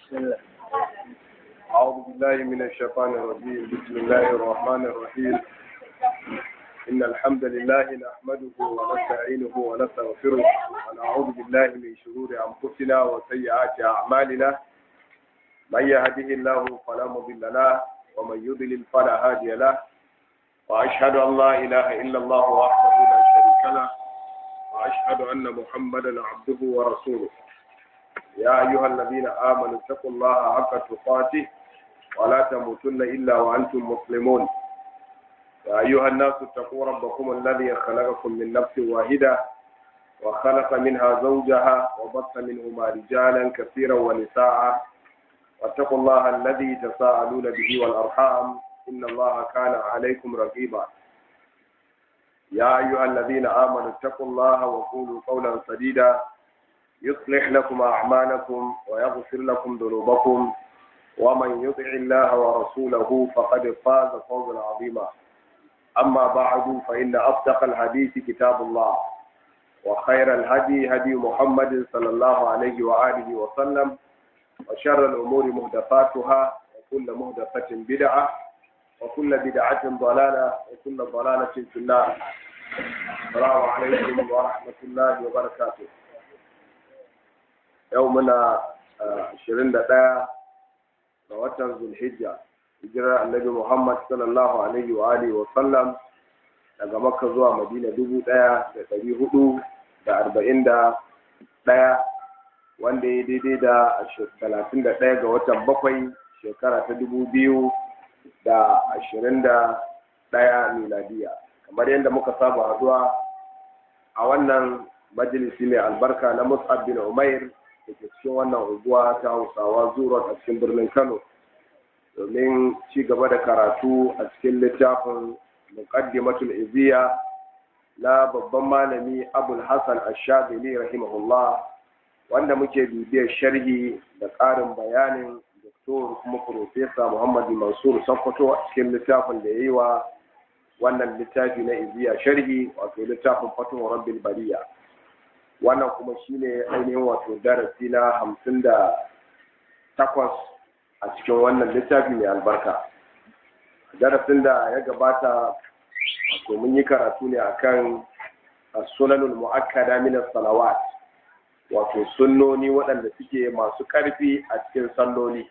بسم الله أعوذ بالله من الشيطان الرجيم بسم الله الرحمن الرحيم إن الحمد لله نحمده ونستعينه ونستغفره ونعوذ بالله من شرور أنفسنا وسيئات أعمالنا من يهده الله فلا مضل له ومن يضلل فلا هادي له وأشهد أن لا إله إلا الله وحده لا شريك له وأشهد أن محمدا عبده ورسوله يا أيها الذين آمنوا اتقوا الله حق تقاته ولا تموتن إلا وأنتم مسلمون يا أيها الناس اتقوا ربكم الذي خلقكم من نفس واحدة وخلق منها زوجها وبث منهما رجالا كثيرا ونساء واتقوا الله الذي تساءلون به والأرحام إن الله كان عليكم رقيبا يا أيها الذين آمنوا اتقوا الله وقولوا قولا سديدا يصلح لكم أعمالكم ويغفر لكم ذنوبكم ومن يطع الله ورسوله فقد فاز فوزا عظيما أما بعد فإن أصدق الحديث كتاب الله وخير الهدي هدي محمد صلى الله عليه وآله وسلم وشر الأمور مهدفاتها وكل مهدفة بدعة وكل بدعة ضلالة وكل ضلالة في النار السلام عليكم ورحمة الله وبركاته yau muna ashirin da ɗaya ga watan zulhijja hijirar annabi muhammad sallallahu alaihi wa alihi wa sallam daga makka zuwa madina dubu ɗaya da ɗari hudu da arba'in da ɗaya wanda ya daidai da talatin da ɗaya ga watan bakwai shekara ta dubu biyu da ashirin da ɗaya miladiya kamar yadda muka saba haduwa a wannan majalisi mai albarka na mus'ab bin umair da ke cikin wannan unguwa ta hausawa zuwa a cikin birnin kano domin ci gaba da karatu a cikin littafin muqaddimatul iziya na babban malami abul hasan ash-shadili rahimahullah wanda muke bibiyar sharhi da ƙarin bayanin doktor kuma profesa muhammad mansur sokoto a cikin littafin da ya yi wa wannan littafi na iziya sharhi wato littafin fatuwar rabbil bariya wannan kuma shine ainihin wato darasi na hamsin da takwas a cikin wannan littafi mai albarka darasin da ya gabata wato mun yi karatu ne akan sunanul mu'akkada min salawat wato sunnoni waɗanda suke masu ƙarfi a cikin salloli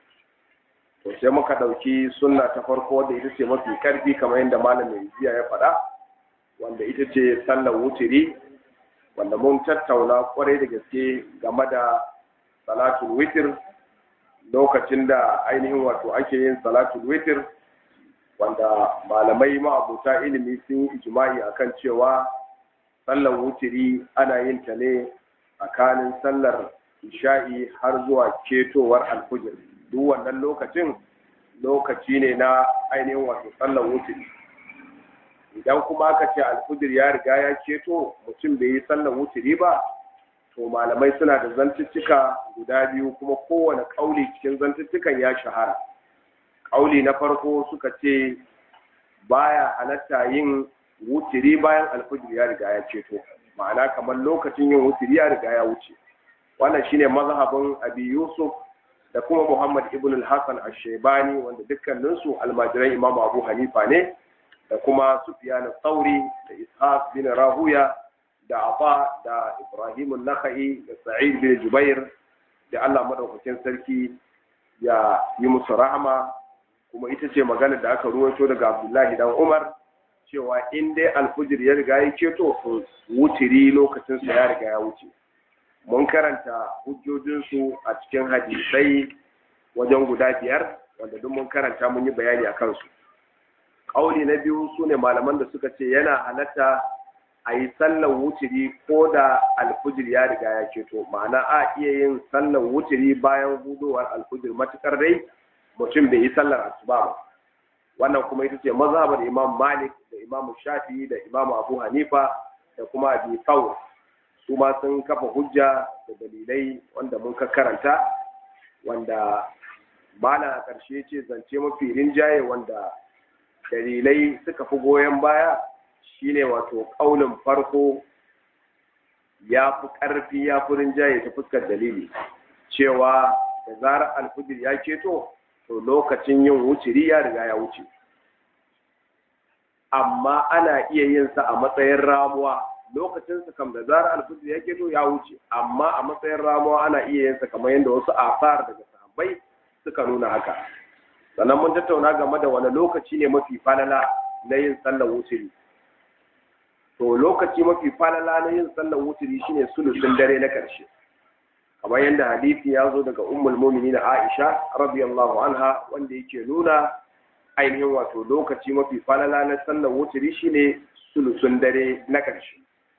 to sai muka ɗauki sunna ta farko da ita ce mafi ƙarfi kamar yadda malamin jiya ya faɗa wanda ita ce sallar wutiri wanda mun tattauna kwarai da gaske game da salatul witir lokacin da ainihin wato ake yin salatul witir wanda malamai ma'abuta ilimi sun yi ijma'i akan cewa sallar wutiri ana yin ta ne tsakanin sallar isha'i har zuwa ketowar alfujir duk wannan lokacin lokaci ne na ainihin wato sallar wutiri idan kuma aka ce alfujir ya riga ya keto mutum bai yi sallar wuturi ba to malamai suna da zantuttuka guda biyu kuma kowane ƙauli cikin zantuttukan ya shahara ƙauli na farko suka ce baya halatta yin wuturi bayan alfujir ya riga ya keto ma'ana kamar lokacin yin wuturi ya riga ya wuce wannan shine mazhabin abi yusuf da kuma muhammad ibn al-hasan ash-shaybani wanda dukkaninsu almajiran imamu abu hanifa ne da kuma Sufyan Tsauri da Ishaq bin Rahuya da Aba da Ibrahim Nakhai da Sa'id bin Jubair da Allah madaukakin sarki ya yi musu rahama kuma ita ce magana da aka ruwaito daga Abdullahi dan Umar cewa in dai alfujir ya riga ya keto to wutiri lokacin sa ya riga ya wuce mun karanta hujjojinsu a cikin hadisai wajen guda biyar wanda duk mun karanta mun yi bayani a kansu ƙauli na biyu su ne malaman da suka ce yana halatta a yi sallar wuturi ko da alfujir ya riga ya ceto ma'ana a iya yin sallar wuturi bayan hudowar alfujir matukar dai mutum bai yi sallar asuba ba wannan kuma ita ce mazhabar imam malik da imam shafi'i da imam abu hanifa da kuma abi thawr su ma sun kafa hujja da dalilai wanda mun ka karanta wanda mana a ƙarshe ce zance mafi rinjaye wanda dalilai suka fi goyon baya shine wato ƙaunin farko ya fi ƙarfi ya fi rinjaye ta fuskar dalili cewa da zarar alfijir ya keto to lokacin yin wuturi ya riga ya wuce amma ana iya yin sa a matsayin ramuwa lokacin sa kam da zarar alfijir ya keto ya wuce amma a matsayin ramuwa ana iya yin sa kamar yadda wasu asar daga sahabbai suka nuna haka sannan mun tattauna game da wani lokaci ne mafi falala na yin sallar wuturi to lokaci mafi falala na yin sallar wuturi shine sulusun dare na ƙarshe kamar yadda hadisi ya zo daga ummul mu'minin Aisha radiyallahu anha wanda yake nuna ainihin wato lokaci mafi falala na sallar wuturi shine sulusun dare na ƙarshe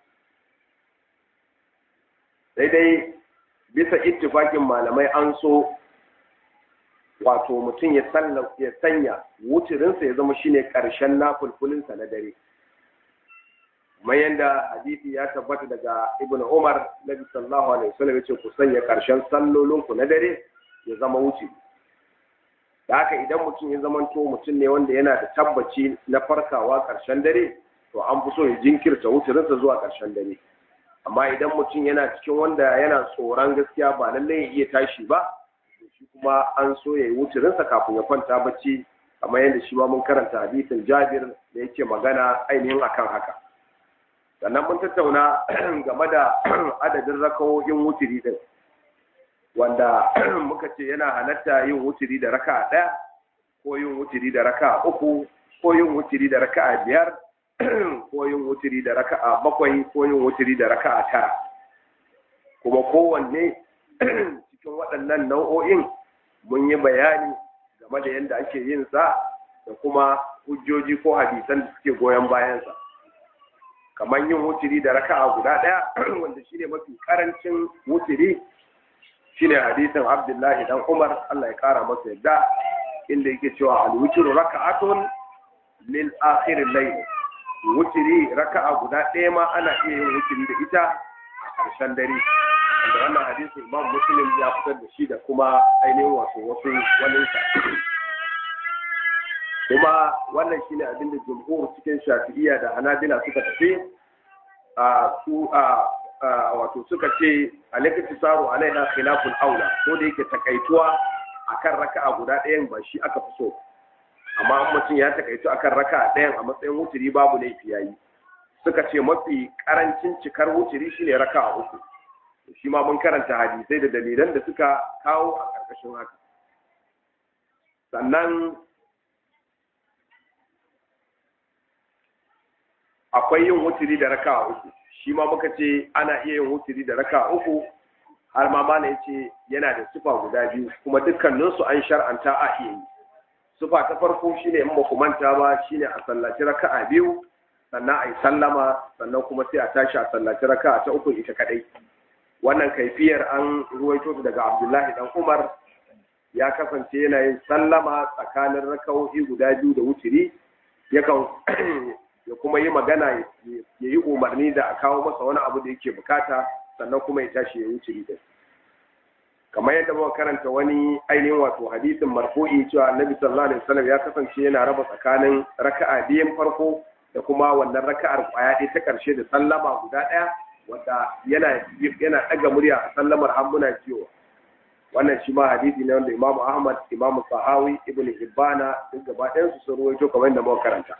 daidai bisa ittifakin malamai an so wato mutum ya ya sanya wuturinsa ya zama shine ƙarshen nafulfulinsa na dare kamar yadda hadisi ya tabbata daga ibn umar nabi sallallahu alaihi wasallam yace ku sanya ƙarshen sallolinku na dare ya zama wuce da haka idan mutum ya zamanto mutum ne wanda yana da tabbaci na farkawa ƙarshen dare to an fi so ya jinkirta wuturinsa zuwa ƙarshen dare amma idan mutum yana cikin wanda yana tsoron gaskiya ba lallai ya iya tashi ba shi kuma an so ya yi wuturinsa kafin ya kwanta bacci kamar yadda shi ma mun karanta hadisin jabir da yake magana ainihin akan haka sannan mun tattauna game da adadin rakawoyin wuturi din wanda muka ce yana halatta yin wuturi da raka ɗaya ko yin wuturi da raka uku ko yin wuturi da raka biyar ko yin wuturi da raka bakwai ko yin wuturi da raka tara kuma kowanne cikin waɗannan nau'o'in mun yi bayani game da yadda ake yin sa da kuma hujjoji ko hadisan da suke goyon bayansa kamar yin wuturi da raka'a guda ɗaya wanda shine mafi karancin wuturi shine hadisin abdullahi dan umar allah ya kara masa yadda inda yake cewa alwuturu raka'atun lil akhirin layl wuturi raka'a guda ɗaya ma ana iya yin wuturi da ita a ƙarshen dare da wannan hadisin imam muslim ya fitar da shi da kuma ainihin wasu wasu waninsa kuma wannan shine abin da jumhur cikin shafi'iyya da hanabila suka tafi a su a wato suka ce alaikati saro alaiha khilaful aula ko da yake takaituwa akan raka'a guda ɗayan ba shi aka fi so amma an mutum ya takaitu akan raka'a ɗayan a matsayin wuturi babu laifi yayi suka ce mafi karancin cikar wuturi shine raka'a uku shi ma mun karanta hadisai da dalilan da suka kawo a ƙarƙashin haka sannan akwai yin wuturi da raka uku shi ma muka ce ana iya yin wuturi da raka uku har ma mana ya ce yana da sufa guda biyu kuma dukkaninsu an shar'anta a iya yi sufa ta farko shine in baku manta ba shine a sallaci raka'a biyu sannan a yi sallama sannan kuma sai a tashi a sallaci raka'a ta uku ita kadai wannan kaifiyar an ruwaito daga abdullahi dan umar ya kasance yana yin sallama tsakanin raka'o'i guda biyu da wuturi yakan ya kuma yi magana ya yi umarni da a kawo masa wani abu da yake bukata sannan kuma ya tashi ya wuce din kamar yadda muka karanta wani ainihin wato hadisin marfu'i cewa annabi sallallahu alaihi wasallam ya kasance yana raba tsakanin raka'a biyan farko da kuma wannan raka'ar kwaya ɗaya ta ƙarshe da sallama guda ɗaya wanda yana yana ɗaga murya a sallamar hambuna cewa wannan shi ma hadisi ne wanda imamu ahmad imamu sahawi ibnu hibbana duk gaba ɗayan su sun ruwaito kamar yadda muka karanta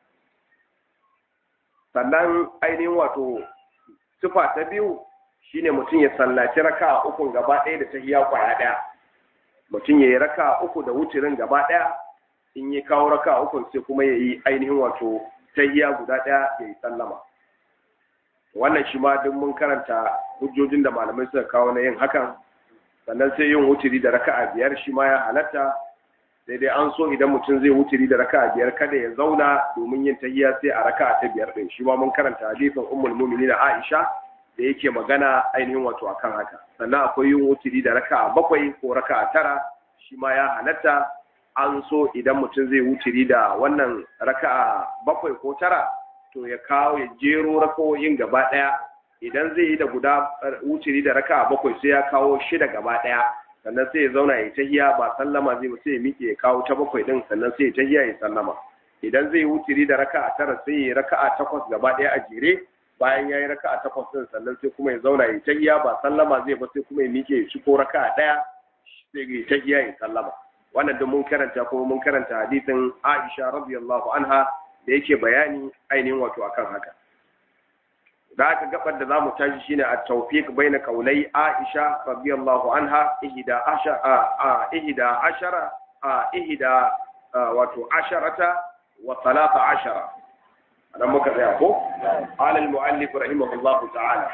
sannan ainihin wato sifa ta biyu shine mutum ya sallaci raka uku gaba ɗaya da tahiya kwaya ɗaya mutum ya yi raka uku da wucirin gaba ɗaya in ya kawo raka uku sai kuma ya yi ainihin wato tahiya guda ɗaya ya yi sallama wannan shi ma duk mun karanta hujjojin da malamai suka kawo na yin hakan sannan sai yin wuturi da raka'a biyar shi ma ya halatta sai dai an so idan mutum zai wuturi da raka'a biyar kada ya zauna domin yin tahiyya sai a raka'a ta biyar din shi ma mun karanta hadisin ummul mu'minin Aisha da yake magana ainihin wato akan haka sannan akwai yin wuturi da raka'a bakwai ko raka'a tara shi ma ya halatta an so idan mutum zai wuturi da wannan raka'a bakwai ko tara to ya kawo ya jero raka'o'in gaba daya idan zai yi da guda wuturi da raka'a bakwai sai ya kawo shida gaba daya sannan sai ya zauna ya tahiya ba sallama zai sai ya miƙe ya kawo ta bakwai din sannan sai ya tahiya ya sallama idan zai wuturi da raka'a tara sai ya raka'a takwas gaba ɗaya a jere bayan ya yi raka'a takwas din sannan sai kuma ya zauna ya tahiya ba sallama zai ba sai kuma ya miƙe ya ci ko raka'a ɗaya sai ta iya ya sallama wannan da mun karanta kuma mun karanta hadisin Aisha radiyallahu anha da yake bayani ainihin wato akan haka da aka gabar da zamu tashi shine at-tawfiq baina qawlai Aisha radiyallahu anha ihda ashara ihda ashara ihda wato asharata wa talata ashara anan muka tsaya ko qala al-muallif rahimahullahu ta'ala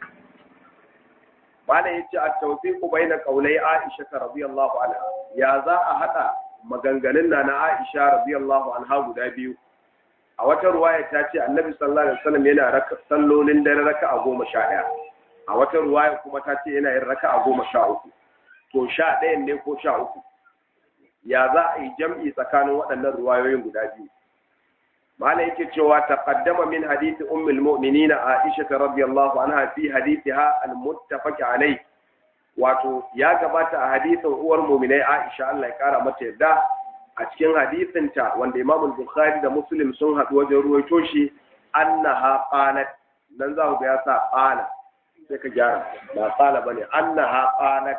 mala yace at-tawfiq baina qawlai Aisha radiyallahu anha ya za a hada maganganun na na Aisha radiyallahu anha guda biyu a wata ruwaya ta ce annabi sallallahu alaihi wasallam yana raka sallolin dare raka a goma sha ɗaya a wata ruwaya kuma ta ce yana yin raka a goma sha uku to sha ɗayan ne ko sha uku ya za a yi jam'i tsakanin waɗannan ruwayoyin guda biyu mala yake cewa taqaddama min hadisi ummul mu'minin aisha radiyallahu anha fi hadithiha al-muttafaq alayh wato ya gabata a hadisin uwar mu'minai aisha Allah ya kara mata yadda a cikin hadisinta wanda Imam Bukhari da Muslim sun haɗu wajen ruwaito shi annaha qalat dan za ku ga ya sa qala sai ka gyara ba qala bane annaha qalat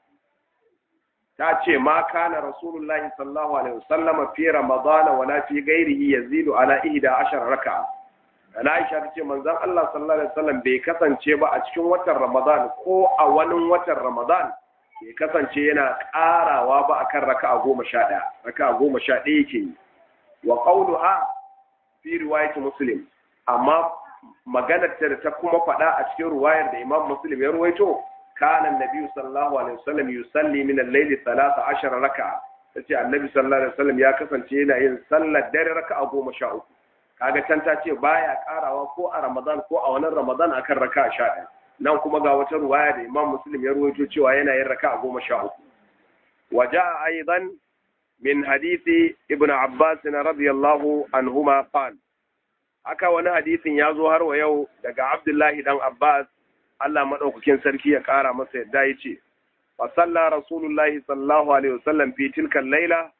ta ce ma kana rasulullahi sallallahu alaihi wasallam fi ramadan wala fi ghairihi yazidu ala 11 raka'a ana Aisha ta ce manzon Allah sallallahu alaihi wasallam bai kasance ba a cikin watan Ramadan ko a wani watan Ramadan bai kasance yana ƙarawa ba akan raka'a goma sha ɗaya raka'a goma sha ɗaya yake yi wa qawluha fi riwayat muslim amma maganar ta da ta kuma faɗa a cikin ruwayar da imam muslim ya ruwaito kana annabi sallallahu alaihi wasallam yusalli min al-layli 13 raka'a tace annabi sallallahu alaihi wasallam ya kasance yana yin sallar dare raka'a goma sha uku kaga can ta ce baya ƙarawa ko a ramadan ko a wani ramadan akan raka'a sha ɗaya nan kuma ga wata ruwaya da imam muslim ya ruwaito cewa yana yin raka'a goma sha uku wa ja'a aidan min hadisi ibn abbas radiyallahu anhuma qal haka wani hadisin ya zo har wa yau daga abdullahi dan abbas Allah madaukakin sarki ya kara masa yadda yace fa salla rasulullahi sallallahu alaihi wasallam fi tilka al-laila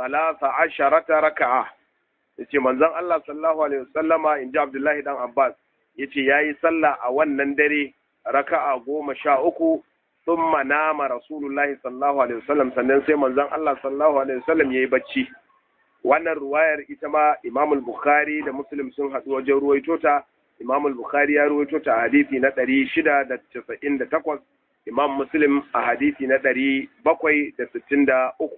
13 raka'a yace manzon Allah sallallahu alaihi wasallama inji abdullahi dan abbas yace yayi sallah a wannan dare raka'a goma sha uku thumma nama rasulullahi sallallahu alaihi wasallam sannan sai manzon Allah sallallahu alaihi wasallam yayi bacci wannan ruwayar ita ma Imam al-Bukhari da Muslim sun haɗu wajen ruwaito ta Imam al-Bukhari ya ruwaito ta a hadisi na 698 Imam Muslim a hadisi na 763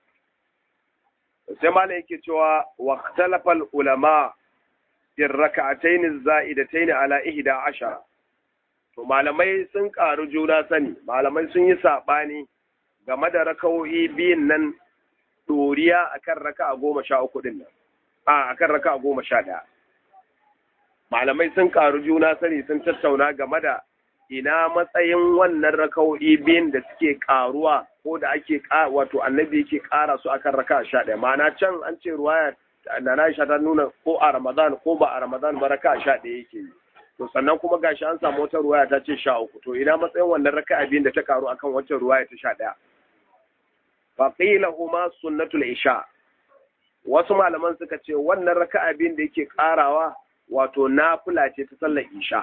sai malai yake cewa waqtalafa al-ulama fi rak'atayn az-za'idatayn ala 11 to malamai sun ƙaru juna sani malamai sun yi saɓani game da rakawoyi biyun nan ɗoriya a kan raka a goma sha uku ɗin nan a kan raka a goma sha ɗaya malamai sun ƙaru juna sani sun tattauna game da ina matsayin wannan rakawoyi biyun da suke ƙaruwa ko da ake wato annabi yake ƙara su akan raka a sha ɗaya ma'ana can an ce ruwaya da na ta nuna ko a ramadan ko ba a ramadan ba raka a sha ɗaya yake yi to sannan kuma gashi an samu wata ruwaya ta ce sha uku to ina matsayin wannan raka'a biyun da ta karu akan wancan ruwaya ta sha ɗaya fa qila huma sunnatul isha wasu malaman suka ce wannan raka'a biyun da yake karawa wato nafila ce ta sallar isha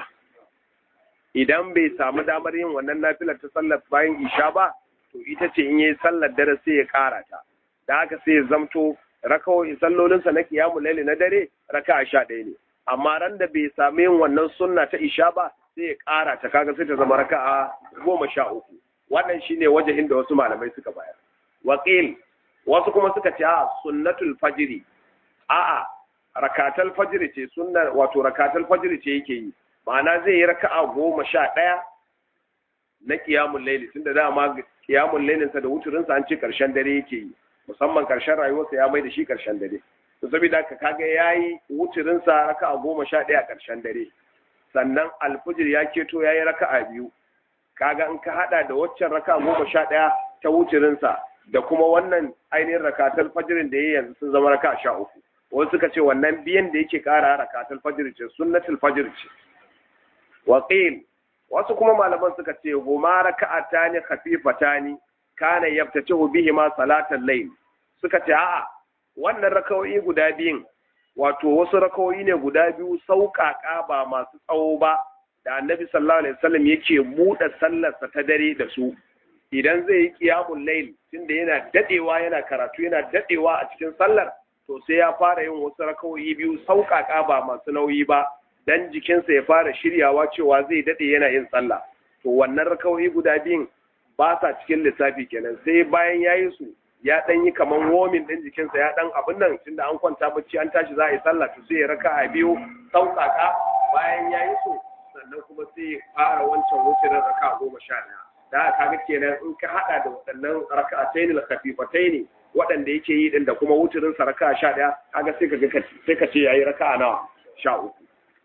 idan bai samu damar yin wannan nafilar ta sallar bayan isha ba to ita ce in yayi sallar dare sai ya kara ta da haka sai ya zamto rakawoyi sallolinsa na kiyamul laili na dare raka'a sha ɗaya ne amma ran da bai sami yin wannan sunna ta isha ba sai ya ƙara ta kaga sai ta zama raka'a goma sha uku wannan shine wajahin da wasu malamai suka bayar waqil wasu kuma suka ce a sunnatul fajri a'a rakatal fajri ce sunna wato rakatal fajri ce yake yi ma'ana zai yi raka'a goma sha ɗaya na qiyamul layli tunda dama qiyamul laylin sa da wuturin sa an ce karshen dare yake yi musamman karshen rayuwarsa ya mai da shi karshen dare to saboda haka kaga yayi wucirin sa raka'a goma sha ɗaya ƙarshen dare sannan alfujir ya keto yayi raka'a biyu kaga in ka hada da waccan raka'a goma sha ɗaya ta wucirin sa da kuma wannan ainihin rakatul fajirin da yayi yanzu sun zama raka'a sha uku wasu suka ce wannan biyan da yake ƙara rakatul fajr ce sunnatul fajr ce wa qil wasu kuma malaman suka ce huma raka'atani khafifatani kana yaftatihu bihima salatal layl suka ce a'a wannan rakawoyi guda biyun wato wasu rakawoyi ne guda biyu sauƙaƙa ba masu tsawo ba da annabi sallallahu alaihi wasallam yake buɗe sallarsa ta dare da su idan zai yi qiyamul layl tunda yana dadewa yana karatu yana dadewa a cikin sallar to sai ya fara yin wasu rakawoyi biyu sauƙaƙa ba masu nauyi ba dan jikinsa ya fara shiryawa cewa zai dade yana yin sallah to wannan rakawoyi guda biyun ba sa cikin lissafi kenan sai bayan ya yi su ya dan yi kaman womin din jikinsa ya dan abin nan tunda an kwanta bacci an tashi za a yi sallah to sai ya raka a biyu sauƙaƙa bayan ya yi su sannan kuma sai ya fara wancan wucirin raka goma sha ɗaya da haka kaga kenan in ka haɗa da waɗannan raka'atayn al-khafifatayn waɗanda yake yi din da kuma wucirin sa raka sha ɗaya kaga sai ka ga sai ka ce yayi raka'a nawa sha uku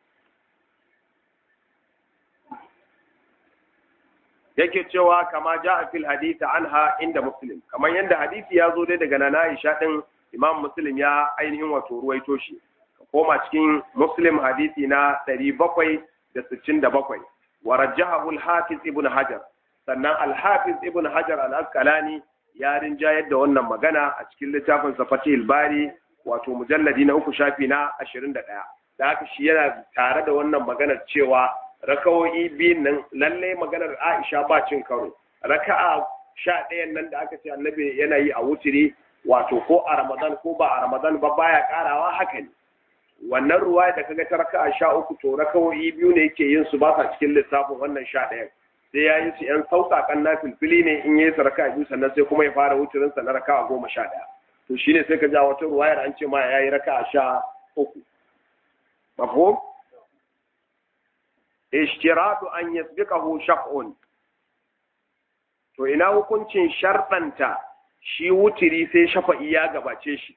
yake cewa kama ja a fil hadisi anha inda muslim kamar yadda hadisi ya zo dai daga nana Aisha din Imam Muslim ya ainihin wato ruwaito shi koma cikin Muslim hadisi na 767 wa rajjahu al-Hafiz Ibn Hajar sannan al-Hafiz Ibn Hajar al-Asqalani ya rinjayar da wannan magana a cikin littafin sa Fathul Bari wato mujalladi na uku shafi na 21 da haka shi yana tare da wannan maganar cewa rakawoyi biyun nan lalle maganar Aisha ba cin karo raka'a sha ɗayan nan da aka ce annabi yana yi a wutiri wato ko a Ramadan ko ba a Ramadan ba baya karawa haka ne wannan ruwa da kaga ta raka'a sha uku to rakawoyi biyu ne yake yin su ba sa cikin lissafin wannan sha ɗayan sai ya yi su yan sauƙaƙan na filfili ne in yi su raka'a biyu sannan sai kuma ya fara wutirin sa na raka'a goma sha ɗaya to shine sai ka ja wata ruwayar an ce ma ya yi raka'a sha uku mafhum ishtiratu an yasbiqahu shaf'un to ina hukuncin sharɗanta shi wutiri sai shafa'i ya gabace shi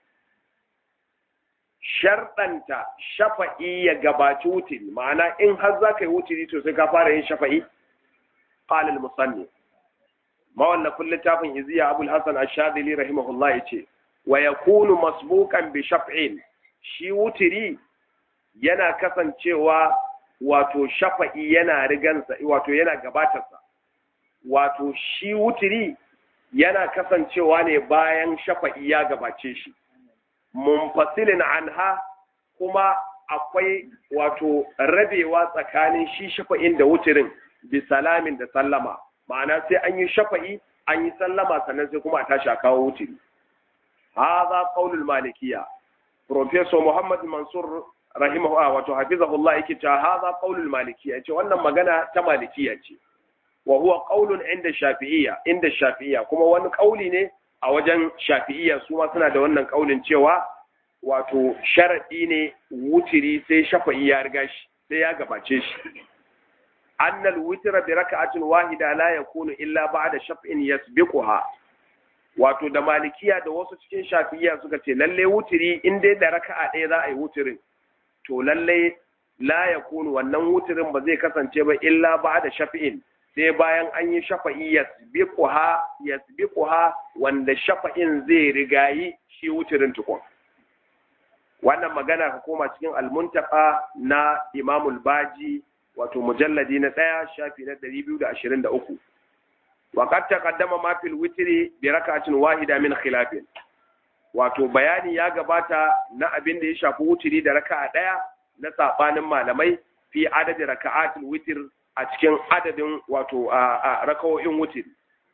sharɗanta shafa'i ya gabaci wutiri ma'ana in har za ka yi wutiri to sai ka fara yin shafa'i qala al-musanni mawallafin littafin iziya abul hasan ash-shadili rahimahullah yace wa yakunu masbuqan bi shaf'in shi wutiri yana kasancewa wato shafa'i yana rigansa wato yana gabatarsa wato shi wutiri yana kasancewa ne bayan shafa'i ya gabace shi munfasilin anha kuma akwai wato rabewa tsakanin shi shafa'in da wutirin bi salamin da sallama ma'ana sai an yi shafa'i an yi sallama sannan sai kuma a tashi a kawo wutiri hadha qaulul malikiya professor muhammad mansur rahimahu wato hafizahullah yake cewa hadha qaulul malikiyya yace wannan magana ta malikiyya ce wa huwa qaulun inda shafi'iyya inda shafi'iyya kuma wani kauli ne a wajen shafi'iyya su ma suna da wannan kaulin cewa wato sharadi ne wutiri sai shafa'i ya riga shi sai ya gabace shi annal witra bi raka'atin wahida la yakunu illa ba'da shaf'in yasbiquha wato da malikiya da wasu cikin shafi'iyya suka ce lalle wutiri in dai da raka'a ɗaya za a yi wutirin to lallai la ya kunu wannan wutirin ba zai kasance ba illa ba da shafi'in sai bayan an yi shafa'i yasbiquha yasbiquha wanda shafa'in zai rigayi shi wutirin tukun wannan magana ka koma cikin almuntaka na imamul baji wato mujalladi na ɗaya shafi na ɗari biyu da ashirin da uku wa qad taqaddama ma fil witri bi rak'atin wahida min khilafin wato bayani ya gabata na abin da ya shafi wutiri da raka'a ɗaya na saɓanin malamai fi adadin raka'atul witir a cikin adadin wato a raka'o'in wutiri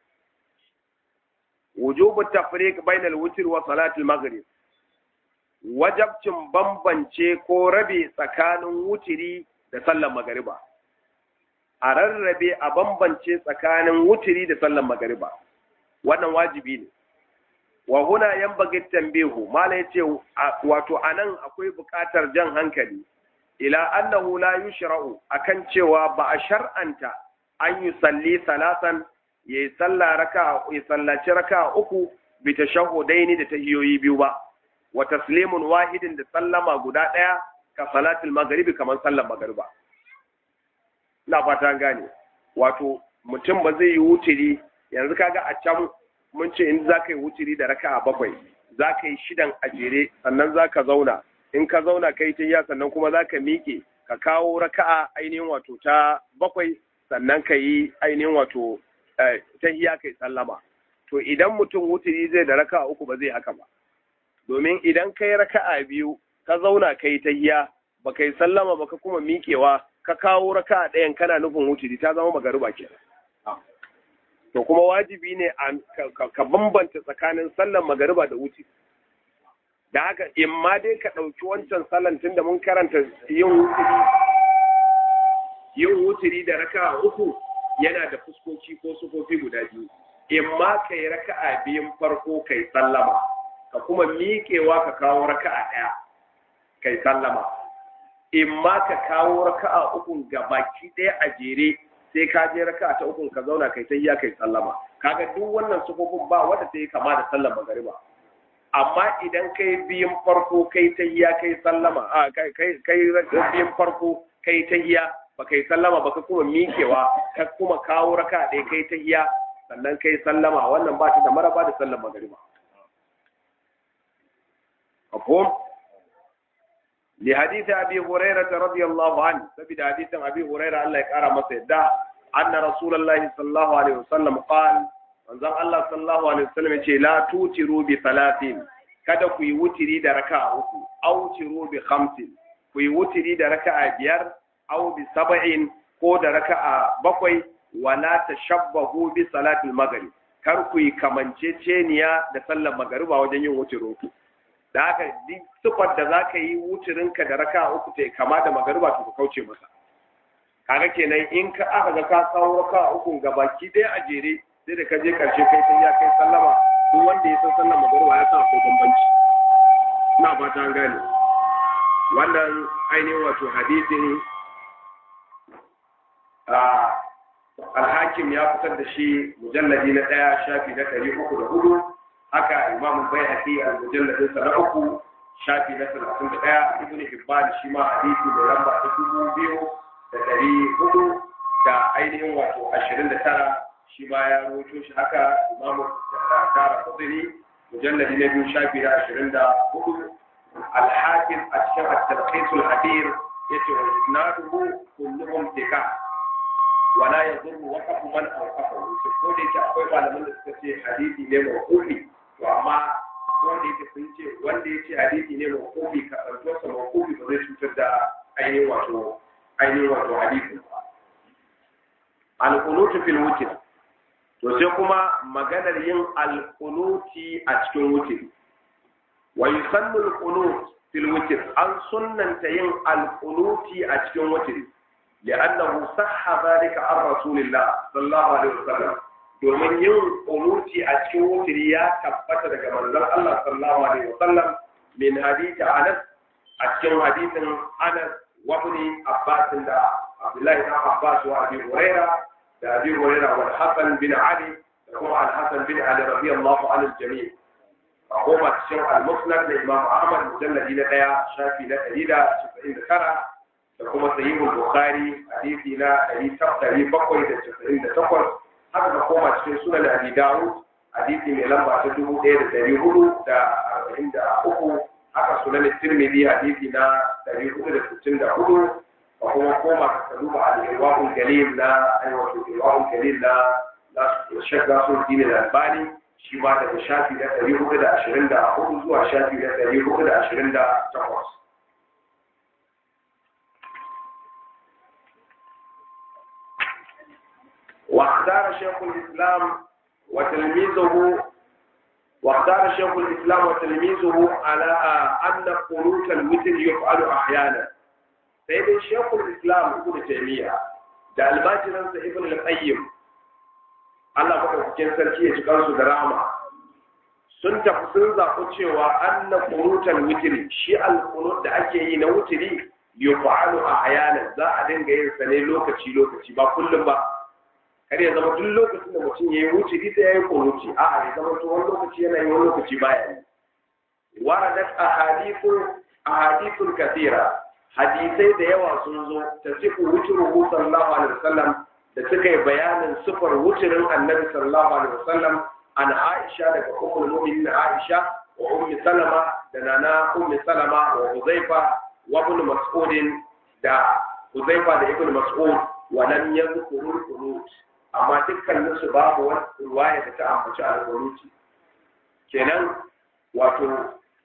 wujubu tafriq bainal witr wa salatul maghrib wajabcin bambance ko rabe tsakanin wutiri da sallar magariba a rarrabe a bambance tsakanin wutiri da sallar magariba wannan wajibi ne wa huna yanbaghi tanbihu mala yace wato anan akwai buƙatar jan hankali ila annahu la yushra'u akan cewa ba a shar'anta an yi salli salatan yayi salla raka ya sallaci raka uku bi tashahhudaini da tahiyoyi biyu ba wa taslimun wahidin da sallama guda daya ka salatul maghribi kamar sallar magriba ina fata gane wato mutum ba zai yi wutiri yanzu kaga a can mun ce in za ka yi wutiri da raka'a bakwai za ka yi shidan a jere sannan za ka zauna in ka zauna ka yi ta sannan kuma za ka miƙe ka kawo raka'a ainihin wato ta bakwai sannan ka yi ainihin wato ta hiya kai sallama to idan mutum wutiri zai da raka'a uku ba zai haka ba domin idan ka yi raka'a biyu ka zauna ka yi ta hiya ba ka yi sallama ba ka kuma miƙewa ka kawo raka'a ɗayan kana nufin wutiri ta zama magariba kenan to kuma wajibi ne ka bambanta tsakanin sallar magariba da wuce da haka in ma dai ka ɗauki wancan sallan tun da mun karanta yin wuturi yin wuturi da raka uku yana da fuskoki ko sufofi guda biyu in ma ka yi raka'a biyun farko kai sallama ka kuma miƙewa ka kawo raka'a ɗaya kai sallama in ma ka kawo raka'a uku ga baki ɗaya a jere sai ka je raka'a ta uku ka zauna kai tayya kai sallama kaga duk wannan sufofin ba wanda ta yi kama da sallar magariba amma idan kai biyun farko kai tayya kai sallama a kai kai kai biyun farko kai tayya ba kai sallama ba ka kuma miƙewa ka kuma kawo raka'a ɗaya kai tayya sannan kai sallama wannan ba ta da maraba da sallar magariba mafhum li hadith abi hurairah radiyallahu anhu sabida hadithan abi hurairah Allah ya kara masa yadda anna rasulullahi sallallahu alaihi wasallam qala manzon Allah sallallahu alaihi wasallam yace la tutiru bi salatin kada ku yi wutiri da raka'a uku aw tiru bi khamsin ku yi wutiri da raka'a biyar aw bi sab'in ko da raka'a bakwai wala tashabbahu bi salatil maghrib kar ku yi kamanceceniya da sallar magariba wajen yin wucirin ku da haka duk sifar da zaka yi wucirin ka da raka uku ta kama da magariba to ka kauce masa kaga kenan in ka aka ga ka kawo raka uku ga baki ɗaya a jere sai da ka je karshe kai sai ya kai sallama duk wanda ya san sallar magariba ya san akwai bambanci ina fata an gane wannan ainihin wato hadisin alhakim ya fitar da shi mujalladi na ɗaya shafi na ɗari uku da hudu haka imam bai haƙi a mujalladin sa na uku shafi na talatin da ɗaya ibn hibban shi ma hadisi mai lamba ta dubu biyu da ɗari hudu da ainihin wato ashirin da tara shi ma ya rawaito shi haka imam tara kudiri mujalladi na biyu shafi na ashirin da hudu alhakim a cikin at-talqisul hadir yace wa isnaduhu kulluhum thiqat wala ya zurru waqafu man awqafahu to ko da yake akwai malaman da suka ce hadisi ne mawqufi to amma ko da yake sun ce wanda yace hadisi ne mawqufi ka ɗauko sa mawqufi ba zai cutar da ainihin wato ainihin wato hadisi ba al-qunut fil witr to sai kuma maganar yin al-qunuti a cikin witr wa yusannu al-qunut fil witr an sunnanta yin al-qunuti a cikin witr لأنه صح ذلك عن رسول الله صلى الله عليه وسلم domin yin kunuti a cikin wutiri ya tabbata daga manzon Allah sallallahu alaihi wasallam min hadisi Anas a cikin hadisin Anas wa ibn Abbas da Abdullahi ibn Abbas wa Abi Huraira da Abi Huraira wa Hassan bin Ali da kuma Al-Hasan bin Ali radiyallahu anhu jami' a kuma cikin Al-Musnad da Imam Ahmad mujalladi na daya shafi na 199 da kuma sahihul bukhari hadisi na 798 haka da koma cikin sunan abi dawud hadisi mai lamba ta 1443 haka sunan tirmidhi hadisi na 464 da kuma koma ka duba al-irwaqul galil na ayyuka irwaqul galil na na shakka sun dine da albani shi ma daga shafi na 424 zuwa shafi na 428 واختار شيخ الإسلام وتلميذه واختار شيخ الإسلام وتلميذه على أن قنوت الوتر يفعل أحيانا سيد شيخ الإسلام ابن تيمية da albajiransa ibn al-qayyim Allah madaukakin sarki ya ci kansu da rahama sun tafi sun zaɓi cewa anna qunutal witri shi al-qunut da ake yi na wutiri yufa'alu ahyanan za a dinga yin sa ne lokaci lokaci ba kullum ba kar ya zama duk lokacin da mutum ya yi wuce ita ya yi kunuci a ya zama to wani lokaci yana yi wani lokaci baya yi waradat ahadithun ahadithun kathira hadisai da yawa sun zo ta sifu wucin sallallahu alaihi wasallam da suka yi bayanin sifar wucirin annabi sallallahu alaihi wasallam an aisha daga ummul mu'minin aisha wa ummi salama da nana ummi salama wa huzaifa wa ibn mas'ud da huzaifa da ibn mas'ud wa lam yadhkuru qunut amma dukkanin su babu wani ruwaya da ta ambaci alƙunuti kenan wato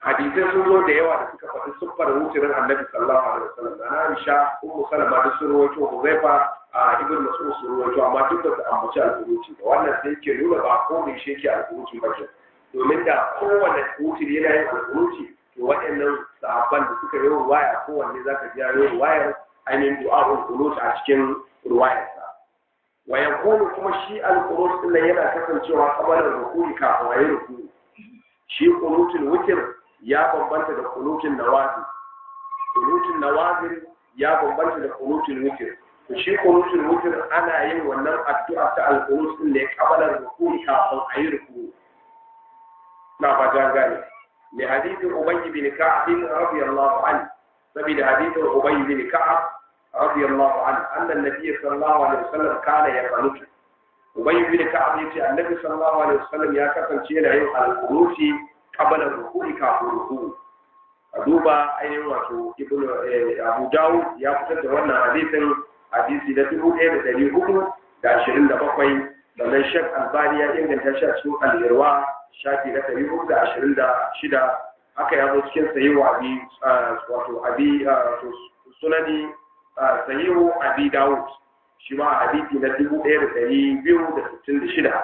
hadisai sun zo da yawa da suka faɗi siffar wutirin annabi sallallahu alaihi wasallam da Aisha ummu Salama da sun rawaito Huzaifa a ibn Mas'ud sun rawaito amma duk da su ambaci al-Quruci da wannan sai yake nuna ba ko ne shi yake al-Quruci ba ke domin da kowanne wutiri yana yin al-Quruci to waɗannan sahabban da suka yi ruwaya kowanne zaka ji yayin ruwayar ainihin du'a'ul qunut a cikin ruwayarsa wa yakunu kuma shi al-qunut din yana kasancewa kamar rukuni kafin ayi rukuni shi qunutul witr ya bambanta da kunutin nawazil kunutin nawazil ya bambanta da kunutin witr to shi kunutin witr ana yin wannan addu'a ta al-qunut din ne kabalar rukuni kafin a yi rukuni na fata gane li hadithin ubay bin ka'ab radiyallahu anhu saboda hadithin ubay bin ka'ab radiyallahu anhu anna an-nabiy sallallahu alaihi wasallam kana yaqnutu ubay bin ka'ab yace annabi sallallahu alaihi wasallam ya kasance yana yin al-qunuti kabala rukuni kafin ruku a duba ainihin wato ibnu abu dawud ya fitar da wannan hadisin hadisi na dubu ɗaya da ɗari hudu da ashirin da bakwai sannan shek albani ya inganta shi a cikin al'irwa shafi na ɗari hudu da ashirin da shida haka ya zo cikin sahihu abi wato abi sunani sahihu abi dawud shi ma hadisi na dubu ɗaya da ɗari biyu da sittin da shida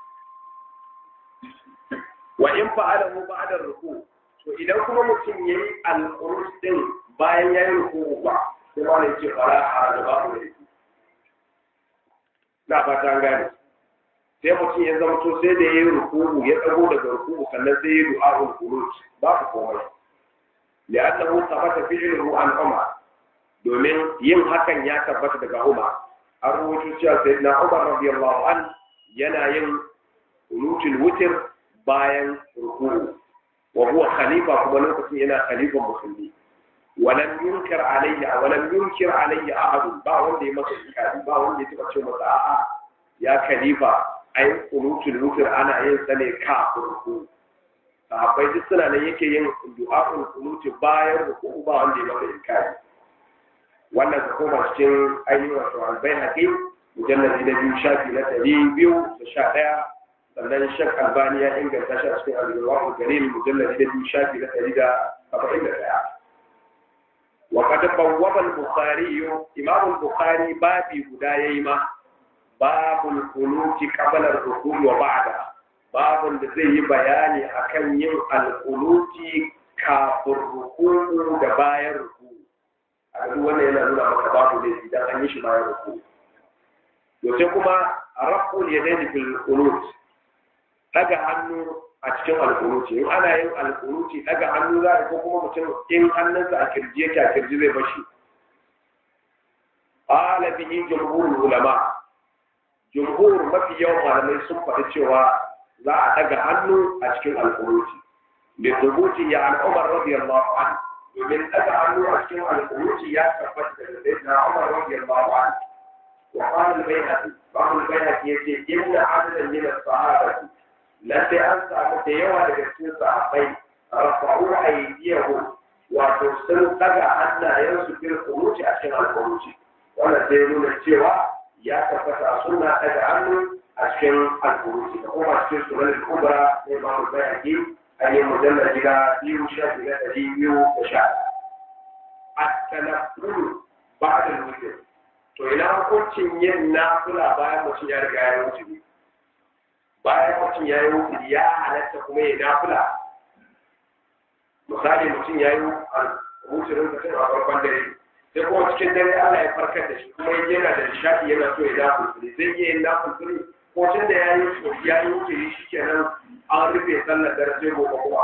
wa in fa'alahu ba'da ruku to idan kuma mutum yayi al-qurus din bayan yayi ruku ba sai ma ne ce fara a da babu ne na fata an gane sai mutum ya zama to sai da yayi ruku ya dago daga ruku sannan sai yayi du'a'ul qunut babu komai li'annahu thabata fi'luhu an umar domin yin hakan ya tabbata daga umar an rubuta cewa sayyidina umar radiyallahu an yana yin qunutul witr bayan rukuru wa huwa khalifa kuma lokacin yana khalifan musulmi walam yunkir alayya walam yunkir alayya ahad ba wanda ya masa inkari ba wanda ya taba ce masa a'a ya khalifa ai qunutul wutr ana yin sa ne kafin ruku sahabbai duk suna nan yake yin du'a'ul qunuti bayan ruku ba wanda ya masa inkari wannan ka koma cikin ainihin wato albayhaqi mujalladi na biyu shafi na ɗari biyu da sha ɗaya sannan shek albani ya inganta shi a cikin al-irwaqul galil mujallad da biyu shafi na ɗari da saba'in da ɗaya wa qad bawwaba al-bukhari imam al-bukhari babi guda yayi ma babul qunuti qabla ar-ruku' wa ba'da babun da zai yi bayani akan yin al-qunuti kafin ruku da bayan ruku a duk wannan yana nuna maka babu ne idan an yi shi bayan ruku to sai kuma raf'ul yadaini fil qunut daga hannu a cikin alkunuci in ana yin alkunuci daga hannu za a ko kuma mutum in hannunsa a kirji yake a kirji zai bashi ala bihi jumhurul ulama jumhur mafi yawan malamai sun faɗi cewa za a daga hannu a cikin alkunuci bi thubuti ya an umar radiyallahu anhu domin daga hannu a cikin alkunuci ya tabbata da sayyidina umar radiyallahu anhu wa qala al-bayhaqi ba'd al-bayhaqi yace inna adadan min as-sahabati lalle an samu da yawa daga cikin sahabbai rafa'u aydiyahu wato sun daga hannayensu fil qunuti a cikin al-qunuti wannan sai nuna cewa ya tabbata a sunna daga hannu a cikin al-qunuti da kuma cikin sunan al-kubra ne ba mu bayani ayi mujallal gida biyu shafi na ɗari biyu da sha at-tanafful ba'da al-witr to ina hukuncin yin nafila bayan mutum ya riga ya wuce bayan mutum ya yi wukuri ya halatta kuma ya nafila misali mutum ya yi wuturin mutum a farkon dare sai kuma cikin dare Allah ya farkar da shi kuma yana da nishaɗi yana so ya nafulfuli zai iya yin nafulfuli ko tun da ya yi ya yi wuturi shi kenan an rufe sallar dare sai gobe kuma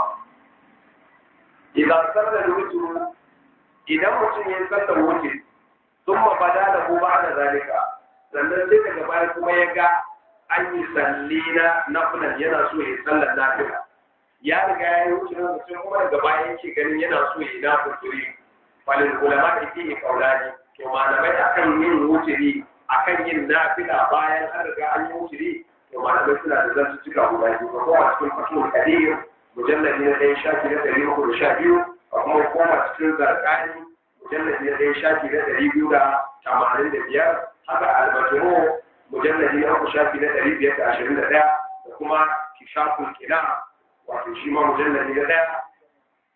idan sallar wuturu idan mutum ya yi sallar wuturi sun mabada da ko ba da zalika sannan sai daga baya kuma ya ga an yi salli na nafilan yana so ya yi sallar nafila ya riga ya yi wuce na mutum kuma daga baya yake ganin yana so ya yi nafilturi falin ulama da ke yi kaulani to malamai akan yin wuturi akan yin nafila bayan an riga an yi wuturi to malamai suna da zan cika guda biyu ko kuma cikin fatul kadir mujalladi na ɗaya shafi na ɗari uku da sha biyu a kuma koma cikin zarkani mujalladi na ɗaya shafi na ɗari biyu da tamanin da biyar haka albaturo mujalladi na uku shafi na ɗari biyar da ashirin da ɗaya da kuma kishaful kina wato shi ma mujalladi na ɗaya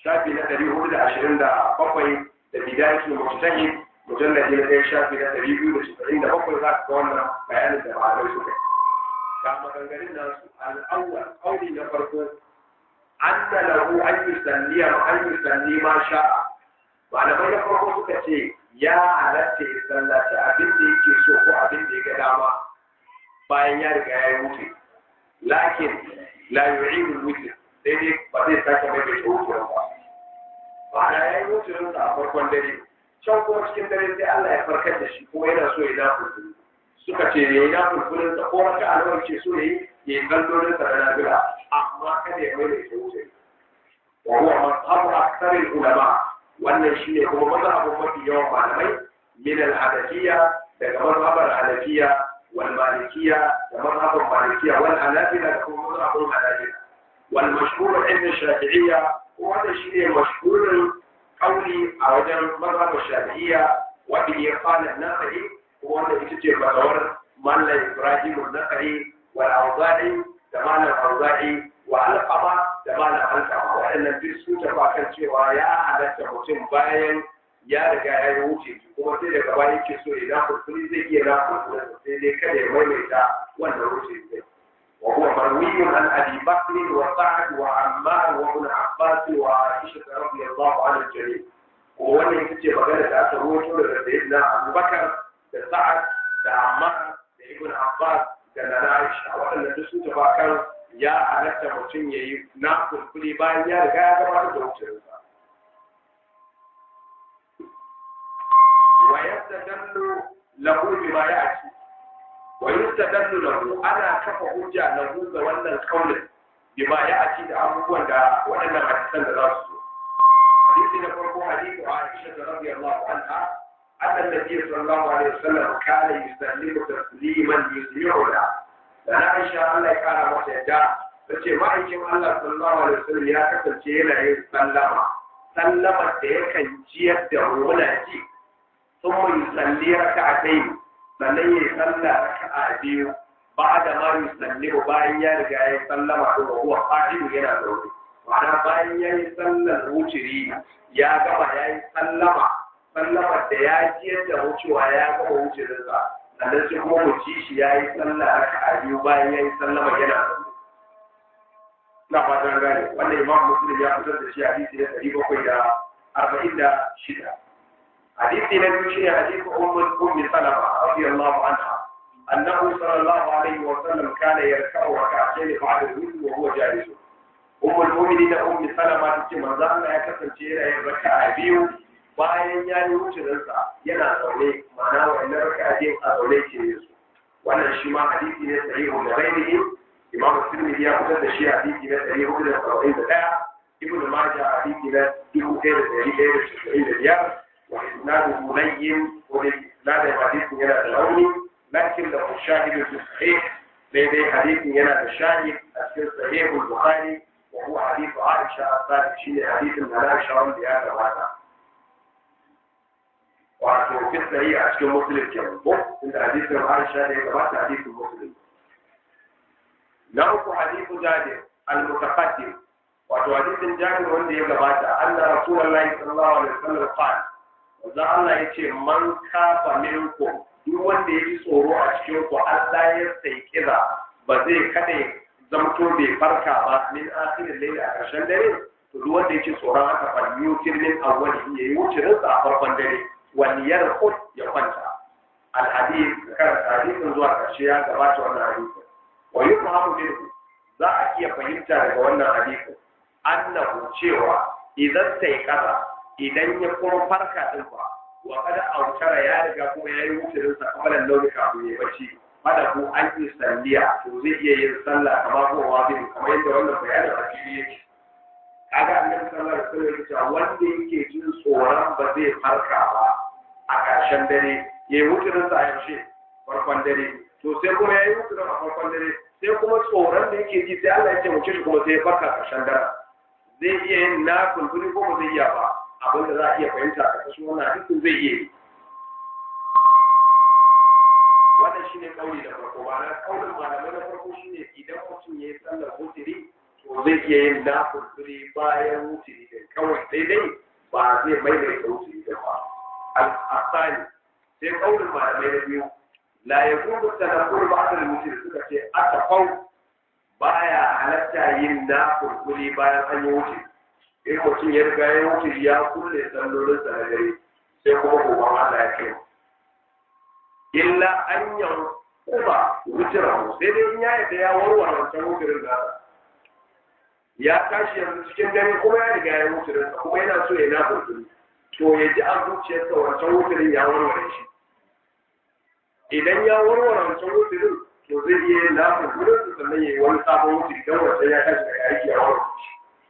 shafi na ɗari hudu da ashirin da bakwai da bidayatul mujtahid mujalladi na ɗaya shafi na ɗari biyu da casa'in da bakwai za ka ga wannan bayanin da malamai suka yi ga maganganun nasu al'awwal ƙauli na farko anna lahu an yusalliya an yusalli ma sha'a malamai na farko suka ce ya halatta ya sallaci abin da yake so ko abin da ya ga dama bayan ya riga ya yi wuce lakin la yu'idu wuce sai dai ba zai sake mai bai wuce ba ba da ya yi wuce a farkon dare can kuma cikin dare sai Allah ya farkar da shi kuma yana so ya na fulfulu suka ce ya yi na fulfulun sa ko raka alwar ce so ya yi ya yi kallolin sa na nabila amma kada ya mai bai wuce wa huwa mazhabu aktharil ulama wannan shine kuma mazhabin mafi yawan malamai min al-hadafiyya daga mazhabar hanafiya wal malikiyya da mazhabin malikiyya wal hanabila da kuma mazhabin hanabila wal mashhur inda shafi'iyya wanda shine mashhurin kauli a wajen mazhabin shafi'iyya wanda ya fara nasari ko wanda ita ce fatawar mallam ibrahim an-nasari wal awza'i da mallam awza'i wa alqama da malam alqama waɗannan duk su tafi kan cewa ya halatta mutum bayan ya riga ya yi wuce kuma sai daga baya yake so ya na kurkuri zai iya na kurkuri sai dai kada ya maimaita wannan wuce zai wa huwa marwiyun an abi bakr wa sa'd wa ammar wa ibn abbas wa aisha radiyallahu anha jami ko wannan ita ce magana da aka rawaito daga sayyidina abubakar da sa'ad da ammar da ibn abbas da nana aisha waɗannan duk su tafi kan ya halatta mutum ya yi na kulkuli bayan ya riga ya gabatar da wucinsa. Wa yadda dallo lahu bi ma ya ci. Wa yadda dallo lahu ana kafa hujja lahu ga wannan kaulin bi ma ya ci da abubuwan da waɗannan hadisan da za su so. Hadisi na farko hadisi a Aisha da radiyallahu anha أن النبي صلى الله عليه وسلم كان يسلم تسليما يسمعنا da na aisha Allah ya kara mata yadda ta ce ma'aikin Allah sallallahu alaihi wasallam ya kasance yana yin sallama sallama da yakan jiyar da muna ji sun mai salli raka a dai sannan ya yi salla raka a biyu ba da ma yi salli ba bayan ya riga ya yi sallama da huwa fa'ilu yana zaune ma'ana bayan ya yi sallar wuciri ya gama ya yi sallama sallama da ya jiyar da wucewa ya gama wucirinsa sannan sai kuma mu ci shi ya yi sallah raka a biyu bayan ya yi sallama yana zaune. Na fatan gane, wannan imam Muslim ya fitar da shi hadisi na ɗari bakwai da arba'in da shida. Hadisi na biyu shi ne hadisi ummul ummi salama radiyallahu anha. Annahu sallallahu alaihi wa sallam kana yarka'u rak'atayn ba'da al-witr wa huwa jalis. Ummul mu'minin ummi salama tace manzo Allah ya kasance yana yin raka'a biyu bayan ya yi wucinsa yana zaune ma'ana wannan raka'atin a zaune ke yin su wannan shi ma hadisi ne sahihu da ghairihi imam tirmidhi ya fitar da shi hadisi na ɗari hudu da saba'in da ɗaya ibn majah hadisi na dubu ɗaya da ɗari ɗaya da casa'in da biyar wa isnaduhu layyin ko da isnadin hadisin yana da launi lakin da shahidu fi sahih daidai hadisin yana da shahid a cikin sahihul bukhari wa huwa hadithu aisha as-sadiq shine hadisin da Aisha wanda ya gabata wato fisari a cikin musulun ke ko inda hadisin Aisha da ya gabata hadisin musulun na uku hadisu Jabir al-mutaqaddim wato hadisin Jabir wanda ya gabata anna rasulullahi sallallahu alaihi wasallam qala wanda Allah yace man kafa minkum duk wanda ya ji tsoro a cikin ku Allah ya sai kira ba zai kada zamto bai farka ba min akhirin layli a ƙarshen dare to duk wanda ya ci tsoron haka fa yutir min awwali yayi wucirinsa a farkon dare waliyar kut ya kwanta alhadis karanta hadisin zuwa ƙarshe ya gabata wannan hadisin wa yi muhammadu minhu za a iya fahimta daga wannan hadisin annahu cewa idan sai kaza idan ya kuma farka din fa wa kada autara ya riga kuma ya yi wucirin sa kamalan launi kafin ya bacci fada ko an yi salliya to zai iya yin sallah kamar ko wazin kamar yadda wannan bayanin a fili yake kaga annabi sallallahu alaihi wasallam ya ce wanda yake jin tsoron ba zai farka ba a ƙarshen dare ya yi mutunin sa a yaushe farkon dare to sai kuma ya yi mutunin a farkon dare sai kuma tsoron da yake ji sai Allah ya ce mutum shi kuma sai ya farka ƙarshen dare zai iya yin na kulkuli ko ba zai iya ba abin da za a iya fahimta a ƙarshen wannan hadisin zai iya yi wannan shine kauli da farko ba na kaulin malamai na farko shine idan mutum ya yi sallar mutiri to to zai iya yin nafulfuli bayan wuturi da kawai daidai ba zai maimaita wuturi da ba al-asani sai kaulin malamai na biyu la yakubu tadabbur ba'da al-wuturi suka ce atafau baya halatta yin nafulfuli bayan an yi wuturi in mutum ya riga ya wuturi ya kulle sallolin sa na dare sai kuma gobe Allah ya kai illa an yan kuma wuturahu sai dai in ya yadda ya warware wancan wuturin da ya tashi yanzu cikin dare kuma ya riga ya wuturin kuma yana so ya na wuturi to ya ji a zuciyarsa wancan wuturin ya warware shi idan ya warware wancan wuturin to zai iya yin na wuturin su sannan ya yi wani sabon wuturi don wancan ya tashi daga aiki ya warware shi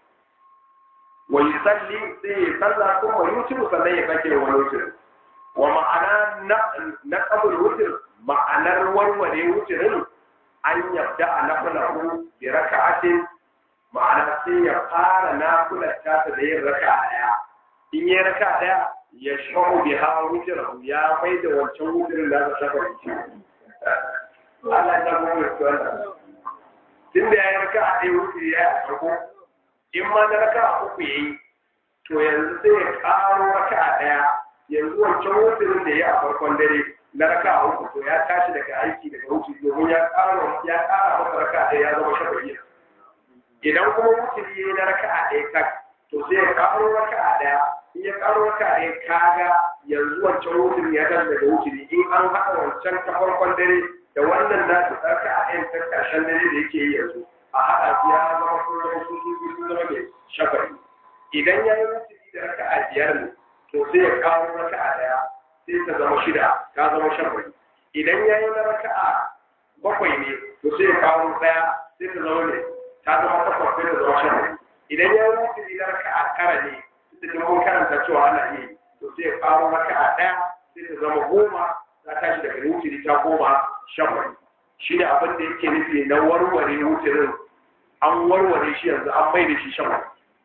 wa yusalli sai ya sallah kuma yutiru sannan ya sake wani wuturin wa ma'ana na kabul wutir ma'anar warware wutirin an yabda a nafulahu bi raka'atin ma'ana sai ya fara nafular tasa da yin raka'a daya in yi raka'a daya ya shahu bi ha wutirahu ya mai da wancan wutirin da aka shafa shi Allah ya mu yi wannan tun da ya yi raka'a daya wutiri ya yi farko in ma na raka'a uku yayi to yanzu sai ya karo raka'a daya yanzu wancan wutirin da ya a farkon dare na raka a uku to ya tashi daga aiki daga wuce domin ya ƙara ya ƙara masa raka ɗaya ya zama shafa'i idan kuma wutiri ya yi na raka a ɗaya tak to sai ya ƙaro raka a ɗaya in ya ƙaro raka a ɗaya kaga yanzu wancan wutirin ya tashi daga wutiri in an haɗa wancan ta farkon dare da wannan na ta raka a ɗayan ta ƙarshen dare da yake yi yanzu a haɗa su ya zama sun zama sun sun zama mai shafa'i idan ya yi wutiri da raka a biyar ne to sai ya kawo raka'a daya sai ta zama shida ta zama shafa'i idan ya yi na raka'a bakwai ne to sai ya kawo daya sai ta zama ne ta zama takwas sai ta zama shafa'i idan ya yi wuturi na raka'a tara ne da ta mun karanta cewa ana yi to sai ya kawo raka'a daya sai ta zama goma ta tashi daga wuturi ta goma shafa'i shi ne abin da yake nufi na warware wuturin an warware shi yanzu an mai da shi shafa'i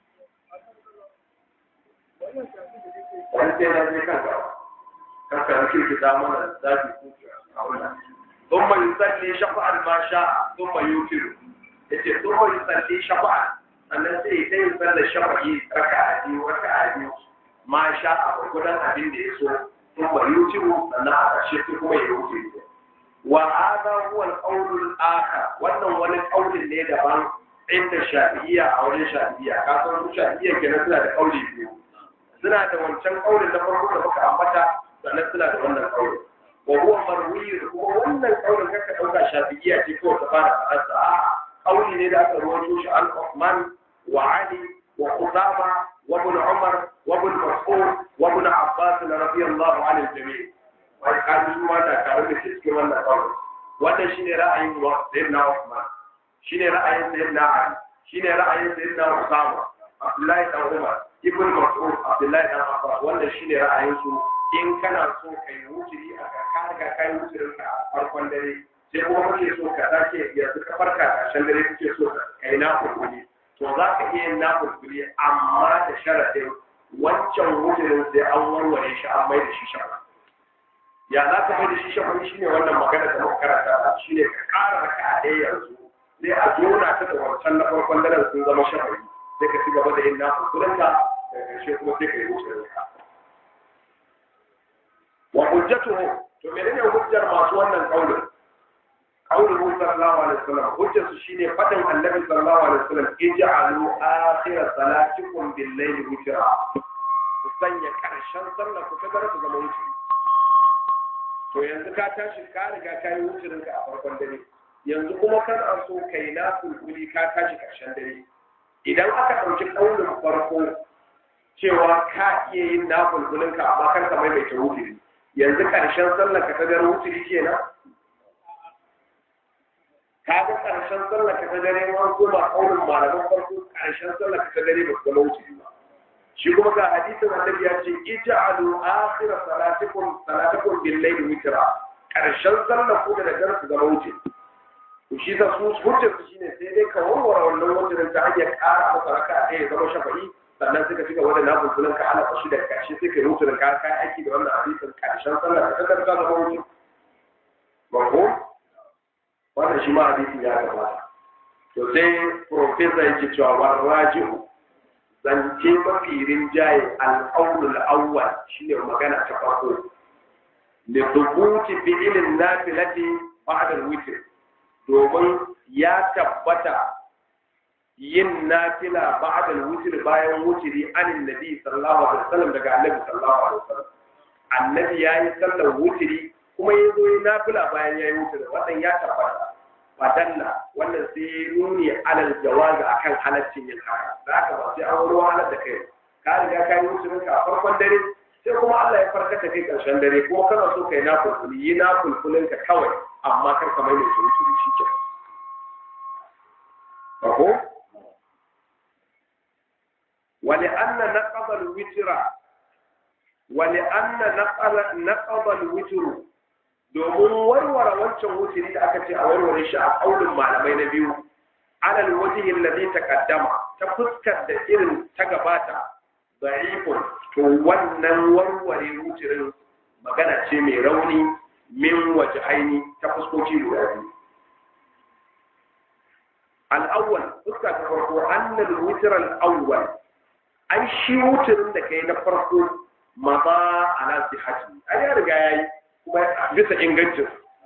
wani sai na je kan gaba kanka yake ki da mana zafi ko a wannan thumma yusalli shafa'an ma sha'a thumma yutiru yace thumma yusalli shafa'an sannan sai ya yi sallar shafa'i raka'a biyu raka'a biyu ma sha'a gudan abin da ya so thumma yutiru sannan a ƙarshe sai kuma ya wuce wa hadha huwa al-qawl al-akhar wannan wani qaulin ne daban inda shafi'iyya a wajen shafi'iyya ka san shafi'iyya kenan suna da qauli biyu suna da wancan kaurin na farko da muka ambata sannan suna da wannan kaurin wa huwa marwiy kuma wannan kaurin kaka dauka shafi'iyya ce kawai ta fara fadarsa a kauli ne da aka rawaito shi an Uthman wa Ali wa Usama wa Ibn Umar wa Ibn Mas'ud wa Ibn Abbas radiyallahu anhu jami' wai kan su ma da tare da cikin wannan kaurin wannan shine ra'ayin wa Sayyidina Uthman shine ra'ayin Sayyidina Ali shine ra'ayin Sayyidina Usama Abdullahi dan Umar Ibn Mas'ud Abdullahi dan Abbas wannan shine ra'ayin su in kana so kai wuturi a ka riga kai wuturin ka a farkon dare sai kuma kake so ka sake yanzu ka farka karshen dare kake so ka kai na kurkuri to za ka iya yin na kurkuri amma da sharadin wancan wuturin sai an warware shi an mai da shi shafa ya za ka mai da shi shafa shine wannan magana da muka karanta shine ka kara raka a ɗaya yanzu sai a jona ta da wancan na farkon daren sun zama shafa sai ka ci gaba da yin nasu kudanka da ƙarshe kuma sai ka yi wuce ka. Wa hujjatuhu to menene hujjar masu wannan kaulin? Kaulin Musa sallallahu alaihi wasallam hujjar su shine fadin Annabi sallallahu alaihi wasallam ij'alu akhir salatikum bil layli witra. Ku sanya ƙarshen sallar ku ta gara ku zama wuce. To yanzu ka tashi ka riga ka yi wucirinka a farkon dare. Yanzu kuma kana so kai na kulkuli ka tashi ƙarshen dare. idan aka ɗauki ɗaurin farko cewa ka iya yin na bulbulinka amma kar ka maimaita wutiri yanzu ƙarshen sallar ka ta dare wutiri kenan ka ga ƙarshen sallar ka ta dare wani kuma ƙaunin malaman farko ƙarshen sallar ka ta dare ba su zama wutiri ba shi kuma ga hadisin annabi ya ce ij'alu akhir salatikum salatikum bil layli witra ƙarshen sallar ku da daddare su zama wutiri to shi da su hujjar su shine sai dai ka warware wannan wajen ta hanyar ƙara masa raka ɗaya ya zama shafa'i sannan suka ci gaba da na bulbulan ka ala shi da ƙarshe sai ka yi wuce da ka kai aiki da wannan hadisin ƙarshen sallar ka kasar ka zama wuce mako wannan shi ma hadisin ya gabata to sai profesa yake cewa warraji'u zance mafi rinjaye al'aunul awwal shine magana ta farko li thubuti fi'lin nafilati ba'da al-witr domin ya tabbata yin nafila ba'da al-witr bayan wutri anin nabi sallallahu alaihi wasallam daga annabi sallallahu alaihi wasallam annabi yayi sallar wutri kuma yazo yi nafila bayan yayi wutri wannan ya tabbata fadalla wannan sai nuni alal jawazi akan halaccin yin haka da aka ba sai an wani wahalar da kai ka riga ka yi musulun ka a farkon dare sai kuma Allah ya farka da kai karshen dare kuma kana so kai na kulkuli yi na kulkulin ka kawai amma kar ka mai da musulun shi ke ko wali anna naqaba al-witra wali anna naqaba naqaba al-witru domin warware wancan wuturi da aka ce a warware shi a kaulin malamai na biyu alal wajihin ladhi taqaddama ta fuskar da irin ta gabata da'ifun to wannan warware wuturin magana ce mai rauni min wajhaini ta fuskoki guda biyu al-awwal fuska ta farko annal witr al-awwal ai shi wuturin da kai na farko maza ala sihhati ai ya riga yayi kuma bisa ingancin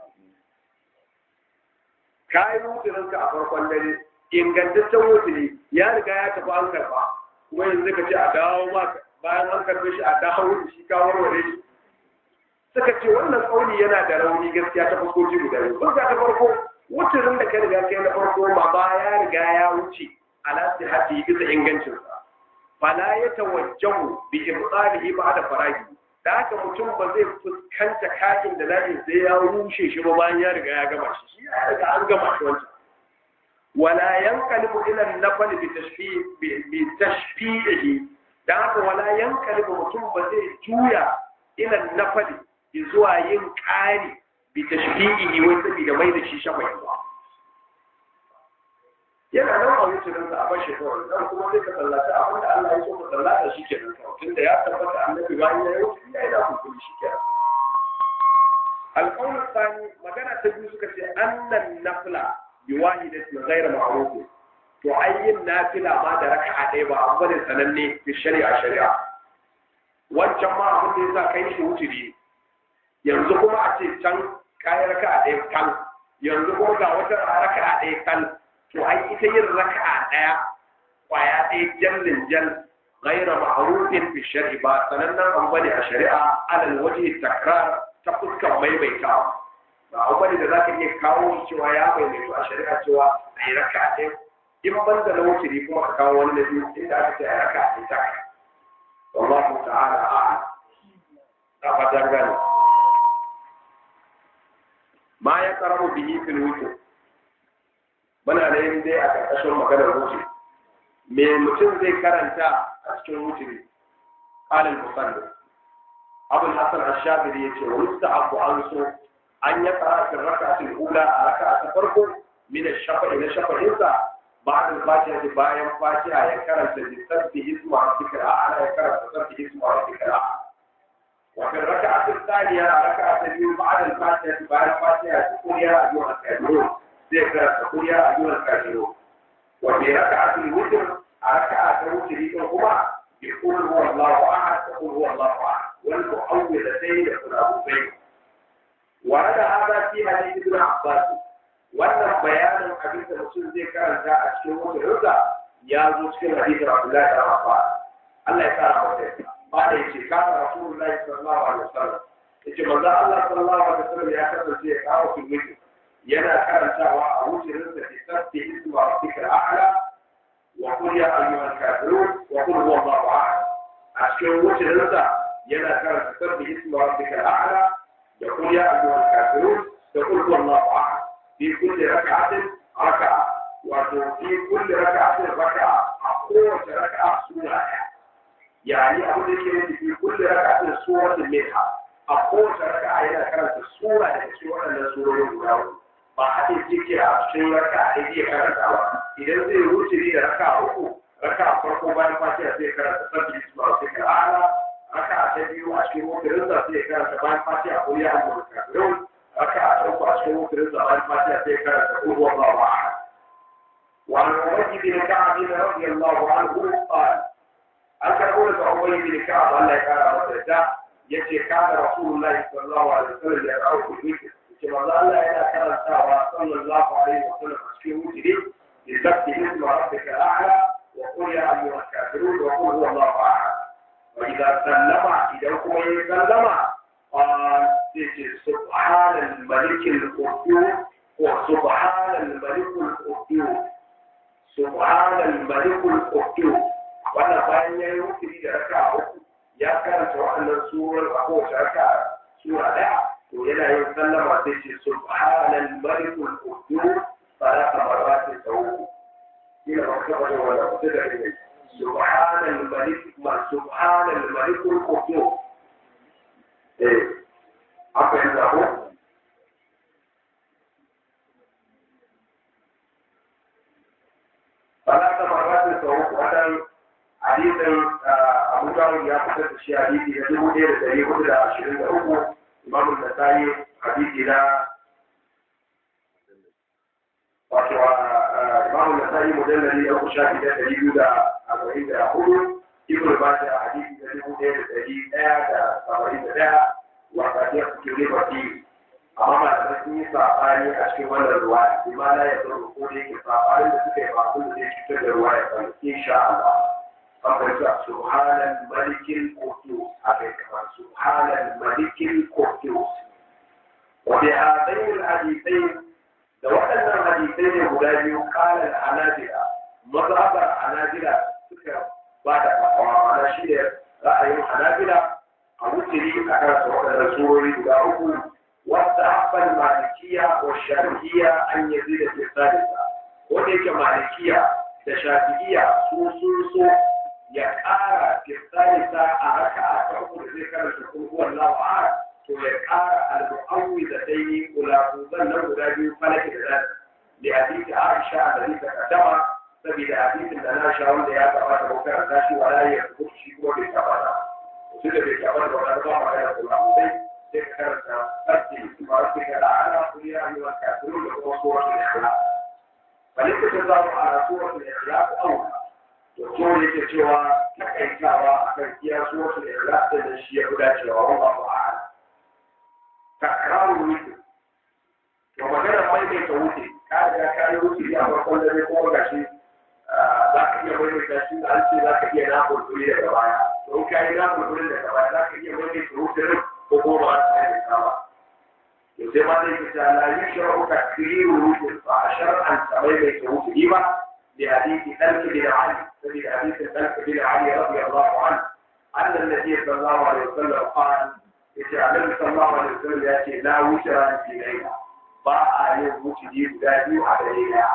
kayan wuturinka a farkon dare ingantaccen wuturi ya riga ya tafi an karba kuma yanzu ka ce a dawo ma bayan an karbe shi a dawo da shi ka warware shi suka ce wannan tsauni yana da rauni gaskiya ta fuskoki guda biyu fuska ta farko wuturin da ka riga kai na farko ma ba ya riga ya wuce ala sihati bisa ingancinsa fala ya tawajjahu bi ibtalihi ba'da faragi da haka mutum ba zai fuskanta kakin da na'in sai ya rushe shi ba bayan ya riga ya gama shi shi ya riga an gama shi wancan wala yanqalibu ila an-nafl bi tashfih bi tashfihi da haka wala yanqalibu mutum ba zai juya ila an-nafl zuwa yin ƙari bi tashfihi wai saboda mai da shi shafa ba yana nan a wucin sa a bashi kawai dan kuma sai ka sallaci abin da Allah ya so ka sallata shi kenan tunda ya tabbata annabi bayan ya yi wucin ya yi da hukumi shi kenan القول الثاني مجانا تجوز كتير أن النفلة بواحدة غير معروف تعين نافلة ما درك عديبة أفضل سنني في الشريعة شريعة والجماعة من إذا كان شوتري yanzu kuma a ce can kayan raka a ɗaya kan yanzu kuma ga wata raka a ɗaya kan to ai ita yin raka a ɗaya kwaya ɗaya jallin jal gaira ma'arufin fi shari'a ba sanannen abu bane a shari'a alal waje takrar ta fuskar maimaitawa ba abu bane da za ka iya kawo cewa ya maimaitu a shari'a cewa a yi raka a ɗaya in ban da na wuce kuma ka kawo wani na biyu inda aka ce a raka a ɗaya ta wallahu ta'ala a'lam na fatan gane ma ya karamu bihi fil wuce muna da yin dai a ƙarƙashin maganar wuce me mutum zai karanta a cikin wuce ne ƙalin musalli abul hasan ash-shabiri yace wa yustahabu an so an ya qara fi rak'atil ula a raka'a ta farko min ash-shafa'i na shafa'insa ba'da al-fatiha bayan fatiha ya karanta bi sabbi ismu rabbika a'la ya karanta sabbi ismu rabbika a'la وفي الركعة الثانية ركعة اليوم بعد الفاتحة بعد الفاتحة تقول يا أيها الكافرون ذكر تقول يا أيها الكافرون وفي ركعة الوتر ركعة الوتر يقولهما يقول هو الله أحد تقول هو الله أحد والمعوذتين يقول أبو بكر ورد هذا في حديث ابن عباس wannan bayanin abin da mutum zai karanta a cikin wata rusa ya zo cikin hadisin Abdullahi da Abbas Allah ya kara masa ba da yake kana rasulullahi sallallahu alaihi wasallam yace manzo Allah sallallahu alaihi wasallam ya kasance ya kawo filmi yana karantawa a wucin da ke sabbi ismu rabbika a'la wa qul ya ayyuhal kafirun wa qul huwa Allahu ahad a cikin wucin da yana karanta sabbi ismu rabbika a'la da qul ya ayyuhal kafirun da qul huwa Allahu ahad fi kulli rak'atin raka'a wato fi kulli rak'atin raka'a a kowace raka'a sura ɗaya يعني أقول لك في كل ركعة سورة منها أقول ركعة إلى كانت السورة سورة من سورة الأولى ما حد يذكر أشياء ركعة هذه كانت إذا زي روتي دي ركعة أخو ركعة فرقوا بين فاتحة زي كانت تسجل اسم ربك الأعلى ركعة تبيو أشكي رزا زي كانت بين فاتحة قل يا أيها الكافرون ركعة أخو أشكي رزا بين فاتحة زي كانت تقول هو الله أحد وعن أبي بن كعب رضي الله عنه قال أكرمون أبي بن كعب الله كان مسجدا يتي كان رسول الله صلى الله عليه وسلم يدعو في الذكر كما قال الله إلى كان صلى الله عليه وسلم في وجهه لسبح اسم ربك الأعلى وقل يا أيها الكافرون وقل هو الله أحد وإذا سلم إذا هو سلم قال سبحان الملك القدوس وسبحان الملك القدوس سبحان الملك القدوس wannan bayan ya yi rukuni da raka uku ya karanta waɗannan surar a kowace raka sura ɗaya to yana yin sallama sai ce subhanal malikul qudus salata marratin sau ina ba ka bada wannan sai da ne subhanal malik ma subhanal malikul qudus eh haka yanzu ko ثلاث مرات سوق wannan hadisin Abu Dawud ya fitar da shi hadisi na dubu ɗaya da ɗari hudu da ashirin da uku Imam Nasa'i hadisi na wato Imam Nasa'i mujallali na uku shafi da ɗari biyu da arba'in da hudu Ibn Majah hadisi na dubu ɗaya da ɗari ɗaya da saba'in da ɗaya wata ya fito ne baki amma malamai sun yi saɓani a cikin wannan ruwa imana ya zo ko da yake saɓanin da suka yi ba abin da zai cutar da ruwa ya sani insha Allah an fahimta subhanal malikil qudus akai kamar subhanal malikil qudus wa bi hadain al hadithain da waɗannan hadisai ne guda biyu kalan anabila mazhabar anabila suka ba da fatawa ma'ana shi ne ra'ayin anabila a wutiri a kan waɗannan surori guda uku واستحق المالكية والشافعية أن يزيد في الثالثة وليك مالكية الشافعية سوسوسو يقارى في الثالثة أركع تقول ذكر تقول هو الله أحد ويقارى المعوذتين ولا تظن ولا فلك ذلك لحديث عائشة الذي تقدم سبيل حديث لنا شاول يا تبارك وكرتاشي ولا يثبت شيء وبيتبارك وسيدة بيتبارك ولا تبارك على الله ذكر تبدي ربك الأعلى قل يا أيها الكافرون وهو سورة الإخلاص فالاقتصار على سورة الإخلاص أولى وقول لك سوى تكيكاوا أكيد سورة الإخلاص الشيء ولا سوى والله أعلم تكرار الوتر ومثلا ما يجي توتي كان كان يوتي يا فرقون ده يقول gashi za ka iya maimaita shi da an ce za ka iya na kulkuli daga baya don ka yi na kulkuli daga baya za ka iya maimaita wutar ko kuma ba su kai ta ba to sai ma dai kita la yushra'u takriru rusul fa shar'an samai mai ke wuce ba li hadithi talq bin ali sabi hadithi talq bin ali radiyallahu anhu anna an-nabiy sallallahu alaihi wasallam qala yace annabi sallallahu alaihi wasallam ya ce la wushra fi layla ba a yin wuce guda biyu a dare daya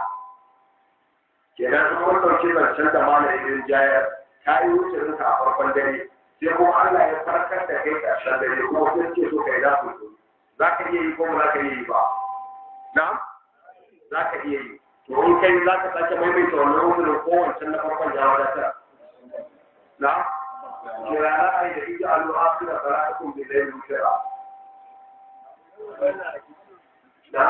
kenan kuma dauke zancen da malamin jayar ta yi wuce a farkon dare sai kuma Allah ya farkar da kai ƙarshen dare kuma sai ce so kai za ku za ka iya yi ko ba za ka iya yi ba na za ka iya yi to in kai za ka sake maimaita wannan uzurin ko wancan na farkon ya wadatar na kira na ai da ita alu asira salatukum bi layl mushra na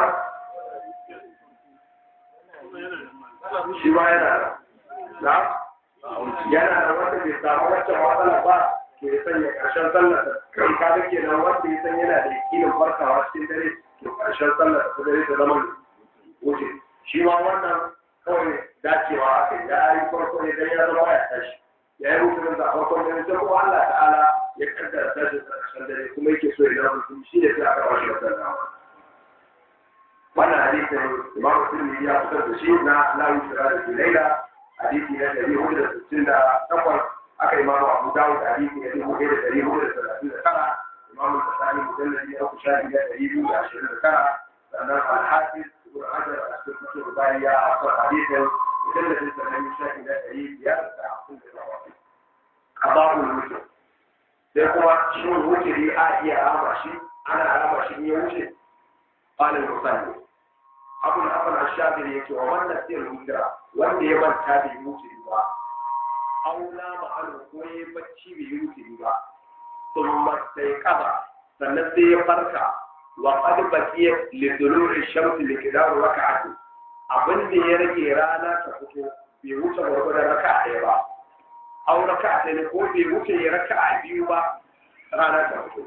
shi ma yana na yana da wanda bai samu wacce matsala ba to ya sanya ƙarshen sallar kan ka da kenan wanda ya san yana da yakinin farkawa cikin dare to ƙarshen sallar ta dare ta zama wuce shi ma wannan kawai dacewa aka yi ya yi farko ne dan ya zama ya tashi ya yi rufin da farkon dare sai kuma Allah ta'ala ya kaddara tashi a ƙarshen dare kuma yake so ya zama mutum shi ne sai aka bashi wannan dama wannan hadisin Imam Muslim ya fitar da shi na la yusra da laila hadisi na ɗari hudu da sittin da takwas aka imamu abu dawud hadisi na dubu ɗaya da ɗari hudu da talatin da tara imamu tasani mujalladi na uku shafi na ɗari biyu da ashirin da tara sannan alhafiz ibn hajar a cikin kusur bayan ya asar hadisin mujalladin sa na biyu shafi na ɗari biyar da hamsin da takwas kabahul mutum sai kuma shin wuturi a iya rama shi ana rama shi in ya wuce qalil musalli abu da afal ashabiri yake wa wannan sai rubuta wanda ya manta bai wuce ba aula ma'alu ko ya bacci bai wuce ba thumma sai kaba sannan sai ya farka wa qad baqiya li dulu'i shamsi li qidar rak'ati abin da ya rage rana ta fito bai wuce gwargwadon raka ɗaya ba au raka ɗaya ne ko bai wuce ya raka a biyu ba rana ta fito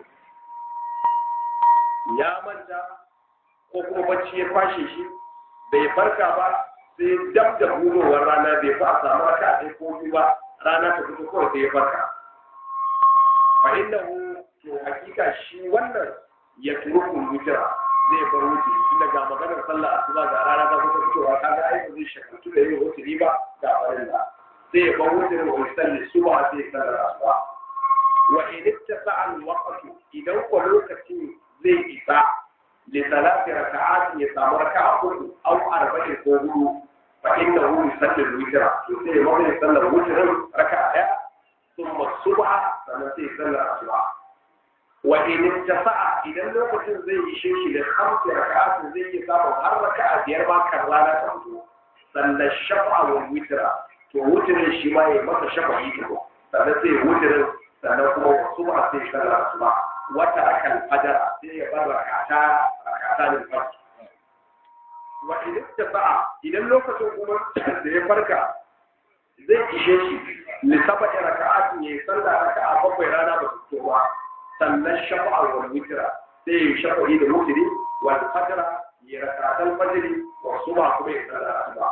ya manta ko kuma bacci ya kwashe shi bai farka ba sai dab da hudowar rana bai fa a samu raka ɗaya ko biyu ba rana ta fito kawai sai ya farka fa innahu to hakika shi wannan ya turuku wutira zai bar wuce tunda ga maganar sallah asuba ga rana ta kusa fitowa kaga ai ba zai shakaltu da yin wutiri ba ga farilla sai ya bar wutirin wa yusalli suba sai ya sallar asuba wa in ittasa al waqtu idan ko lokacin zai isa li salati raka'at ya samu raka'a hudu aw arba'in ko hudu fa innahu yusalli al-witra to sai ya bar sallar wutirin raka'a daya thumma subha sannan sai ya sallar asuba wa in tafa'a idan lokacin zai ishe shi da hamsi raka'at zai yi samu har raka'a biyar ma kan rana ta fito sannan shafa'a wa witra to wutirin shi ma ya masa shafa'i ko sannan sai wutirin sannan kuma wasu ba sai sallar su ba wata akan fajara sai ya bar rakata rakata da fajr wa in tafa'a idan lokacin kuma da ya farka zai ishe shi li saba'i raka'at ya sallar raka'a bakwai rana ba su fito ba sannan shafa'a wal witra sai ya shafa'i da wutri wal fajra ya rakatan fajri wa suba kuma ya sallar asuba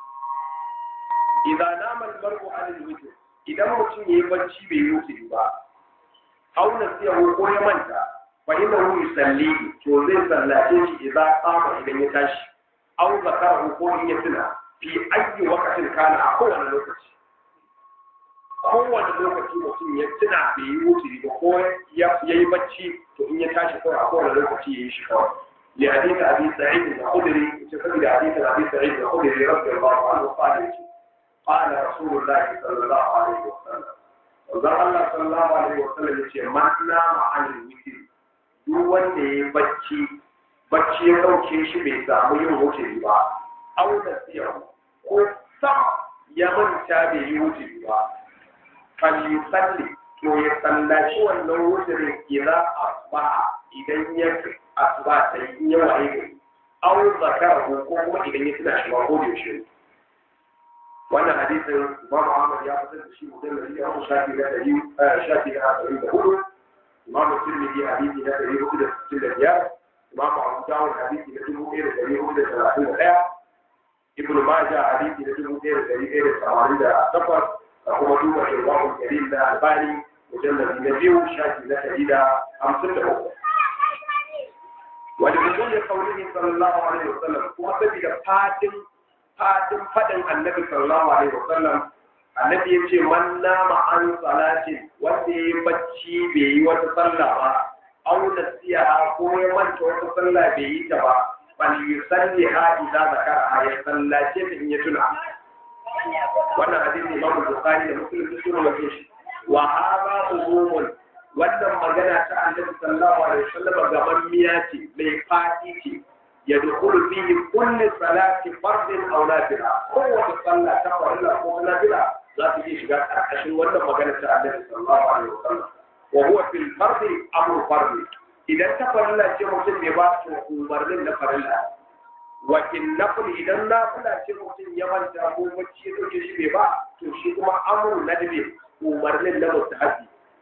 idan nama al mar'u an al witr idan mutum yayi bacci bai yi wutri ba aw nasiya ko ya manta fa innahu yusalli to zai sallace shi idan qama idan ya tashi aw zakara ko in ya tuna fi ayyi waqtin kana a kowane lokaci kowane lokaci mutum ya tuna bai yi wuturi ba ko ya yi bacci to in ya tashi kawai a kowane lokaci ya yi shi kawai li hadith abi sa'id al-khudri ce saboda hadith abi sa'id al-khudri radiyallahu anhu qala yace qala rasulullah sallallahu alaihi wa sallam wanda Allah sallallahu alaihi wa sallam yace man nama an wutri duk wanda ya yi bacci bacci ya dauke shi bai samu yin wuturi ba auna siya ko sam ya manta bai yi wuturi ba falyusalli to ya sallaci wannan wuturin idza asbaha idan ya asuba ta yi ya waye gari aw zakara ko kuma idan ya tuna shi ba ko da yaushe wannan hadisin Imam Ahmad ya fitar da shi mujallali a shafi na dari shafi na ɗari da hudu Imam Tirmidhi hadisi na ɗari hudu da sittin da biyar Imam Abu Dawud hadisi na dubu ɗaya da ɗari hudu da talatin da ɗaya Ibn Majah hadisi na dubu ɗaya da ɗari ɗaya da tamanin da takwas da kuma duba irwahun karim da albani mujallabi na biyu shafi na ɗari da hamsin da uku wani mutum da kaulihi sallallahu alaihi wasallam kuma saboda fadin fadin fadin annabi sallallahu alaihi wasallam annabi ya ce man nama an salatin wanda ya yi bacci bai yi wata sallah ba au nasiya ko ya manta wata sallah bai yi ta ba bal yusalli ha idza zakara ya sallace ta in ya tuna wannan hadisi Imam Bukhari da Muslim duk sun rawaito shi wa hadha umumun wannan magana ta Annabi sallallahu alaihi wasallam gaban miya ce mai fadi ce ya dukulu fihi kulli salati fardin aw nafila kowace sallah ta farilla ko nafila za ta iya shiga karkashin wannan magana ta Annabi sallallahu alaihi wasallam wa huwa fil fardi amru fardi idan ta farilla ce mutum bai ba to umarnin na farilla wa in nafil idan nafila ce mutum ya manta ko bacci ya dauke shi bai ba to shi kuma amru nadbi umarnin na mustahabi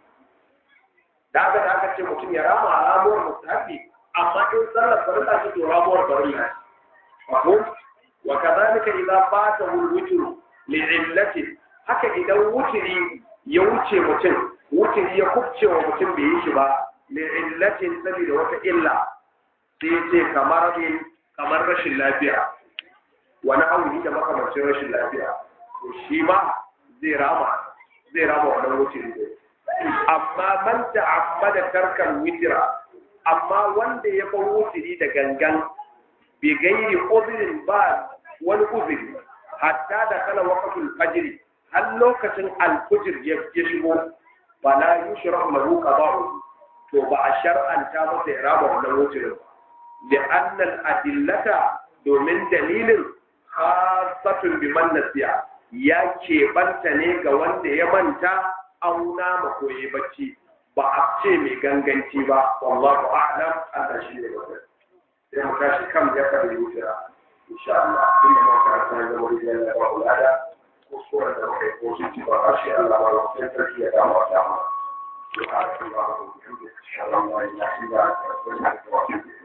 da haka da aka ce mutum ya rama ramuwar mustahabi amma in sallar farilla ce to ramuwar farilla mafhum wa kadhalika idza fatahu al-witr li'illati haka idan wutiri ya wuce mutum wutiri ya kubce wa mutum bai yi shi ba li'illatin saboda wata illa sai ce kamar in kamar rashin lafiya wani auni da makamancin rashin lafiya to shi ma zai rama zai rama wannan wuce ne amma man ta'ammada tarkan witira amma wanda ya bar wutiri da gangan bi gairi uzrin ba wani uzuri hatta da kala waqtul fajr har lokacin alfujr ya shigo fala yushra lahu qada'u to ba a shar'anta masa ya rama wannan wutirin لأن الأدلة domin dalilin khasatun biman nasiya ya keɓanta ne ga wanda ya manta auna ma koyi bacci ba a ce mai ganganci ba wallahu a'lam Allah shi ne wannan sai mu tashi kan ya kada yutira insha Allah inda ma karanta da wani da ya ba ulada ko sura da kai ko shi ba harshe Allah ba sai sarki ya dawo ta mu subhanallahi wa bihamdihi ashhadu an la ilaha illa anta astaghfiruka wa atubu ilayk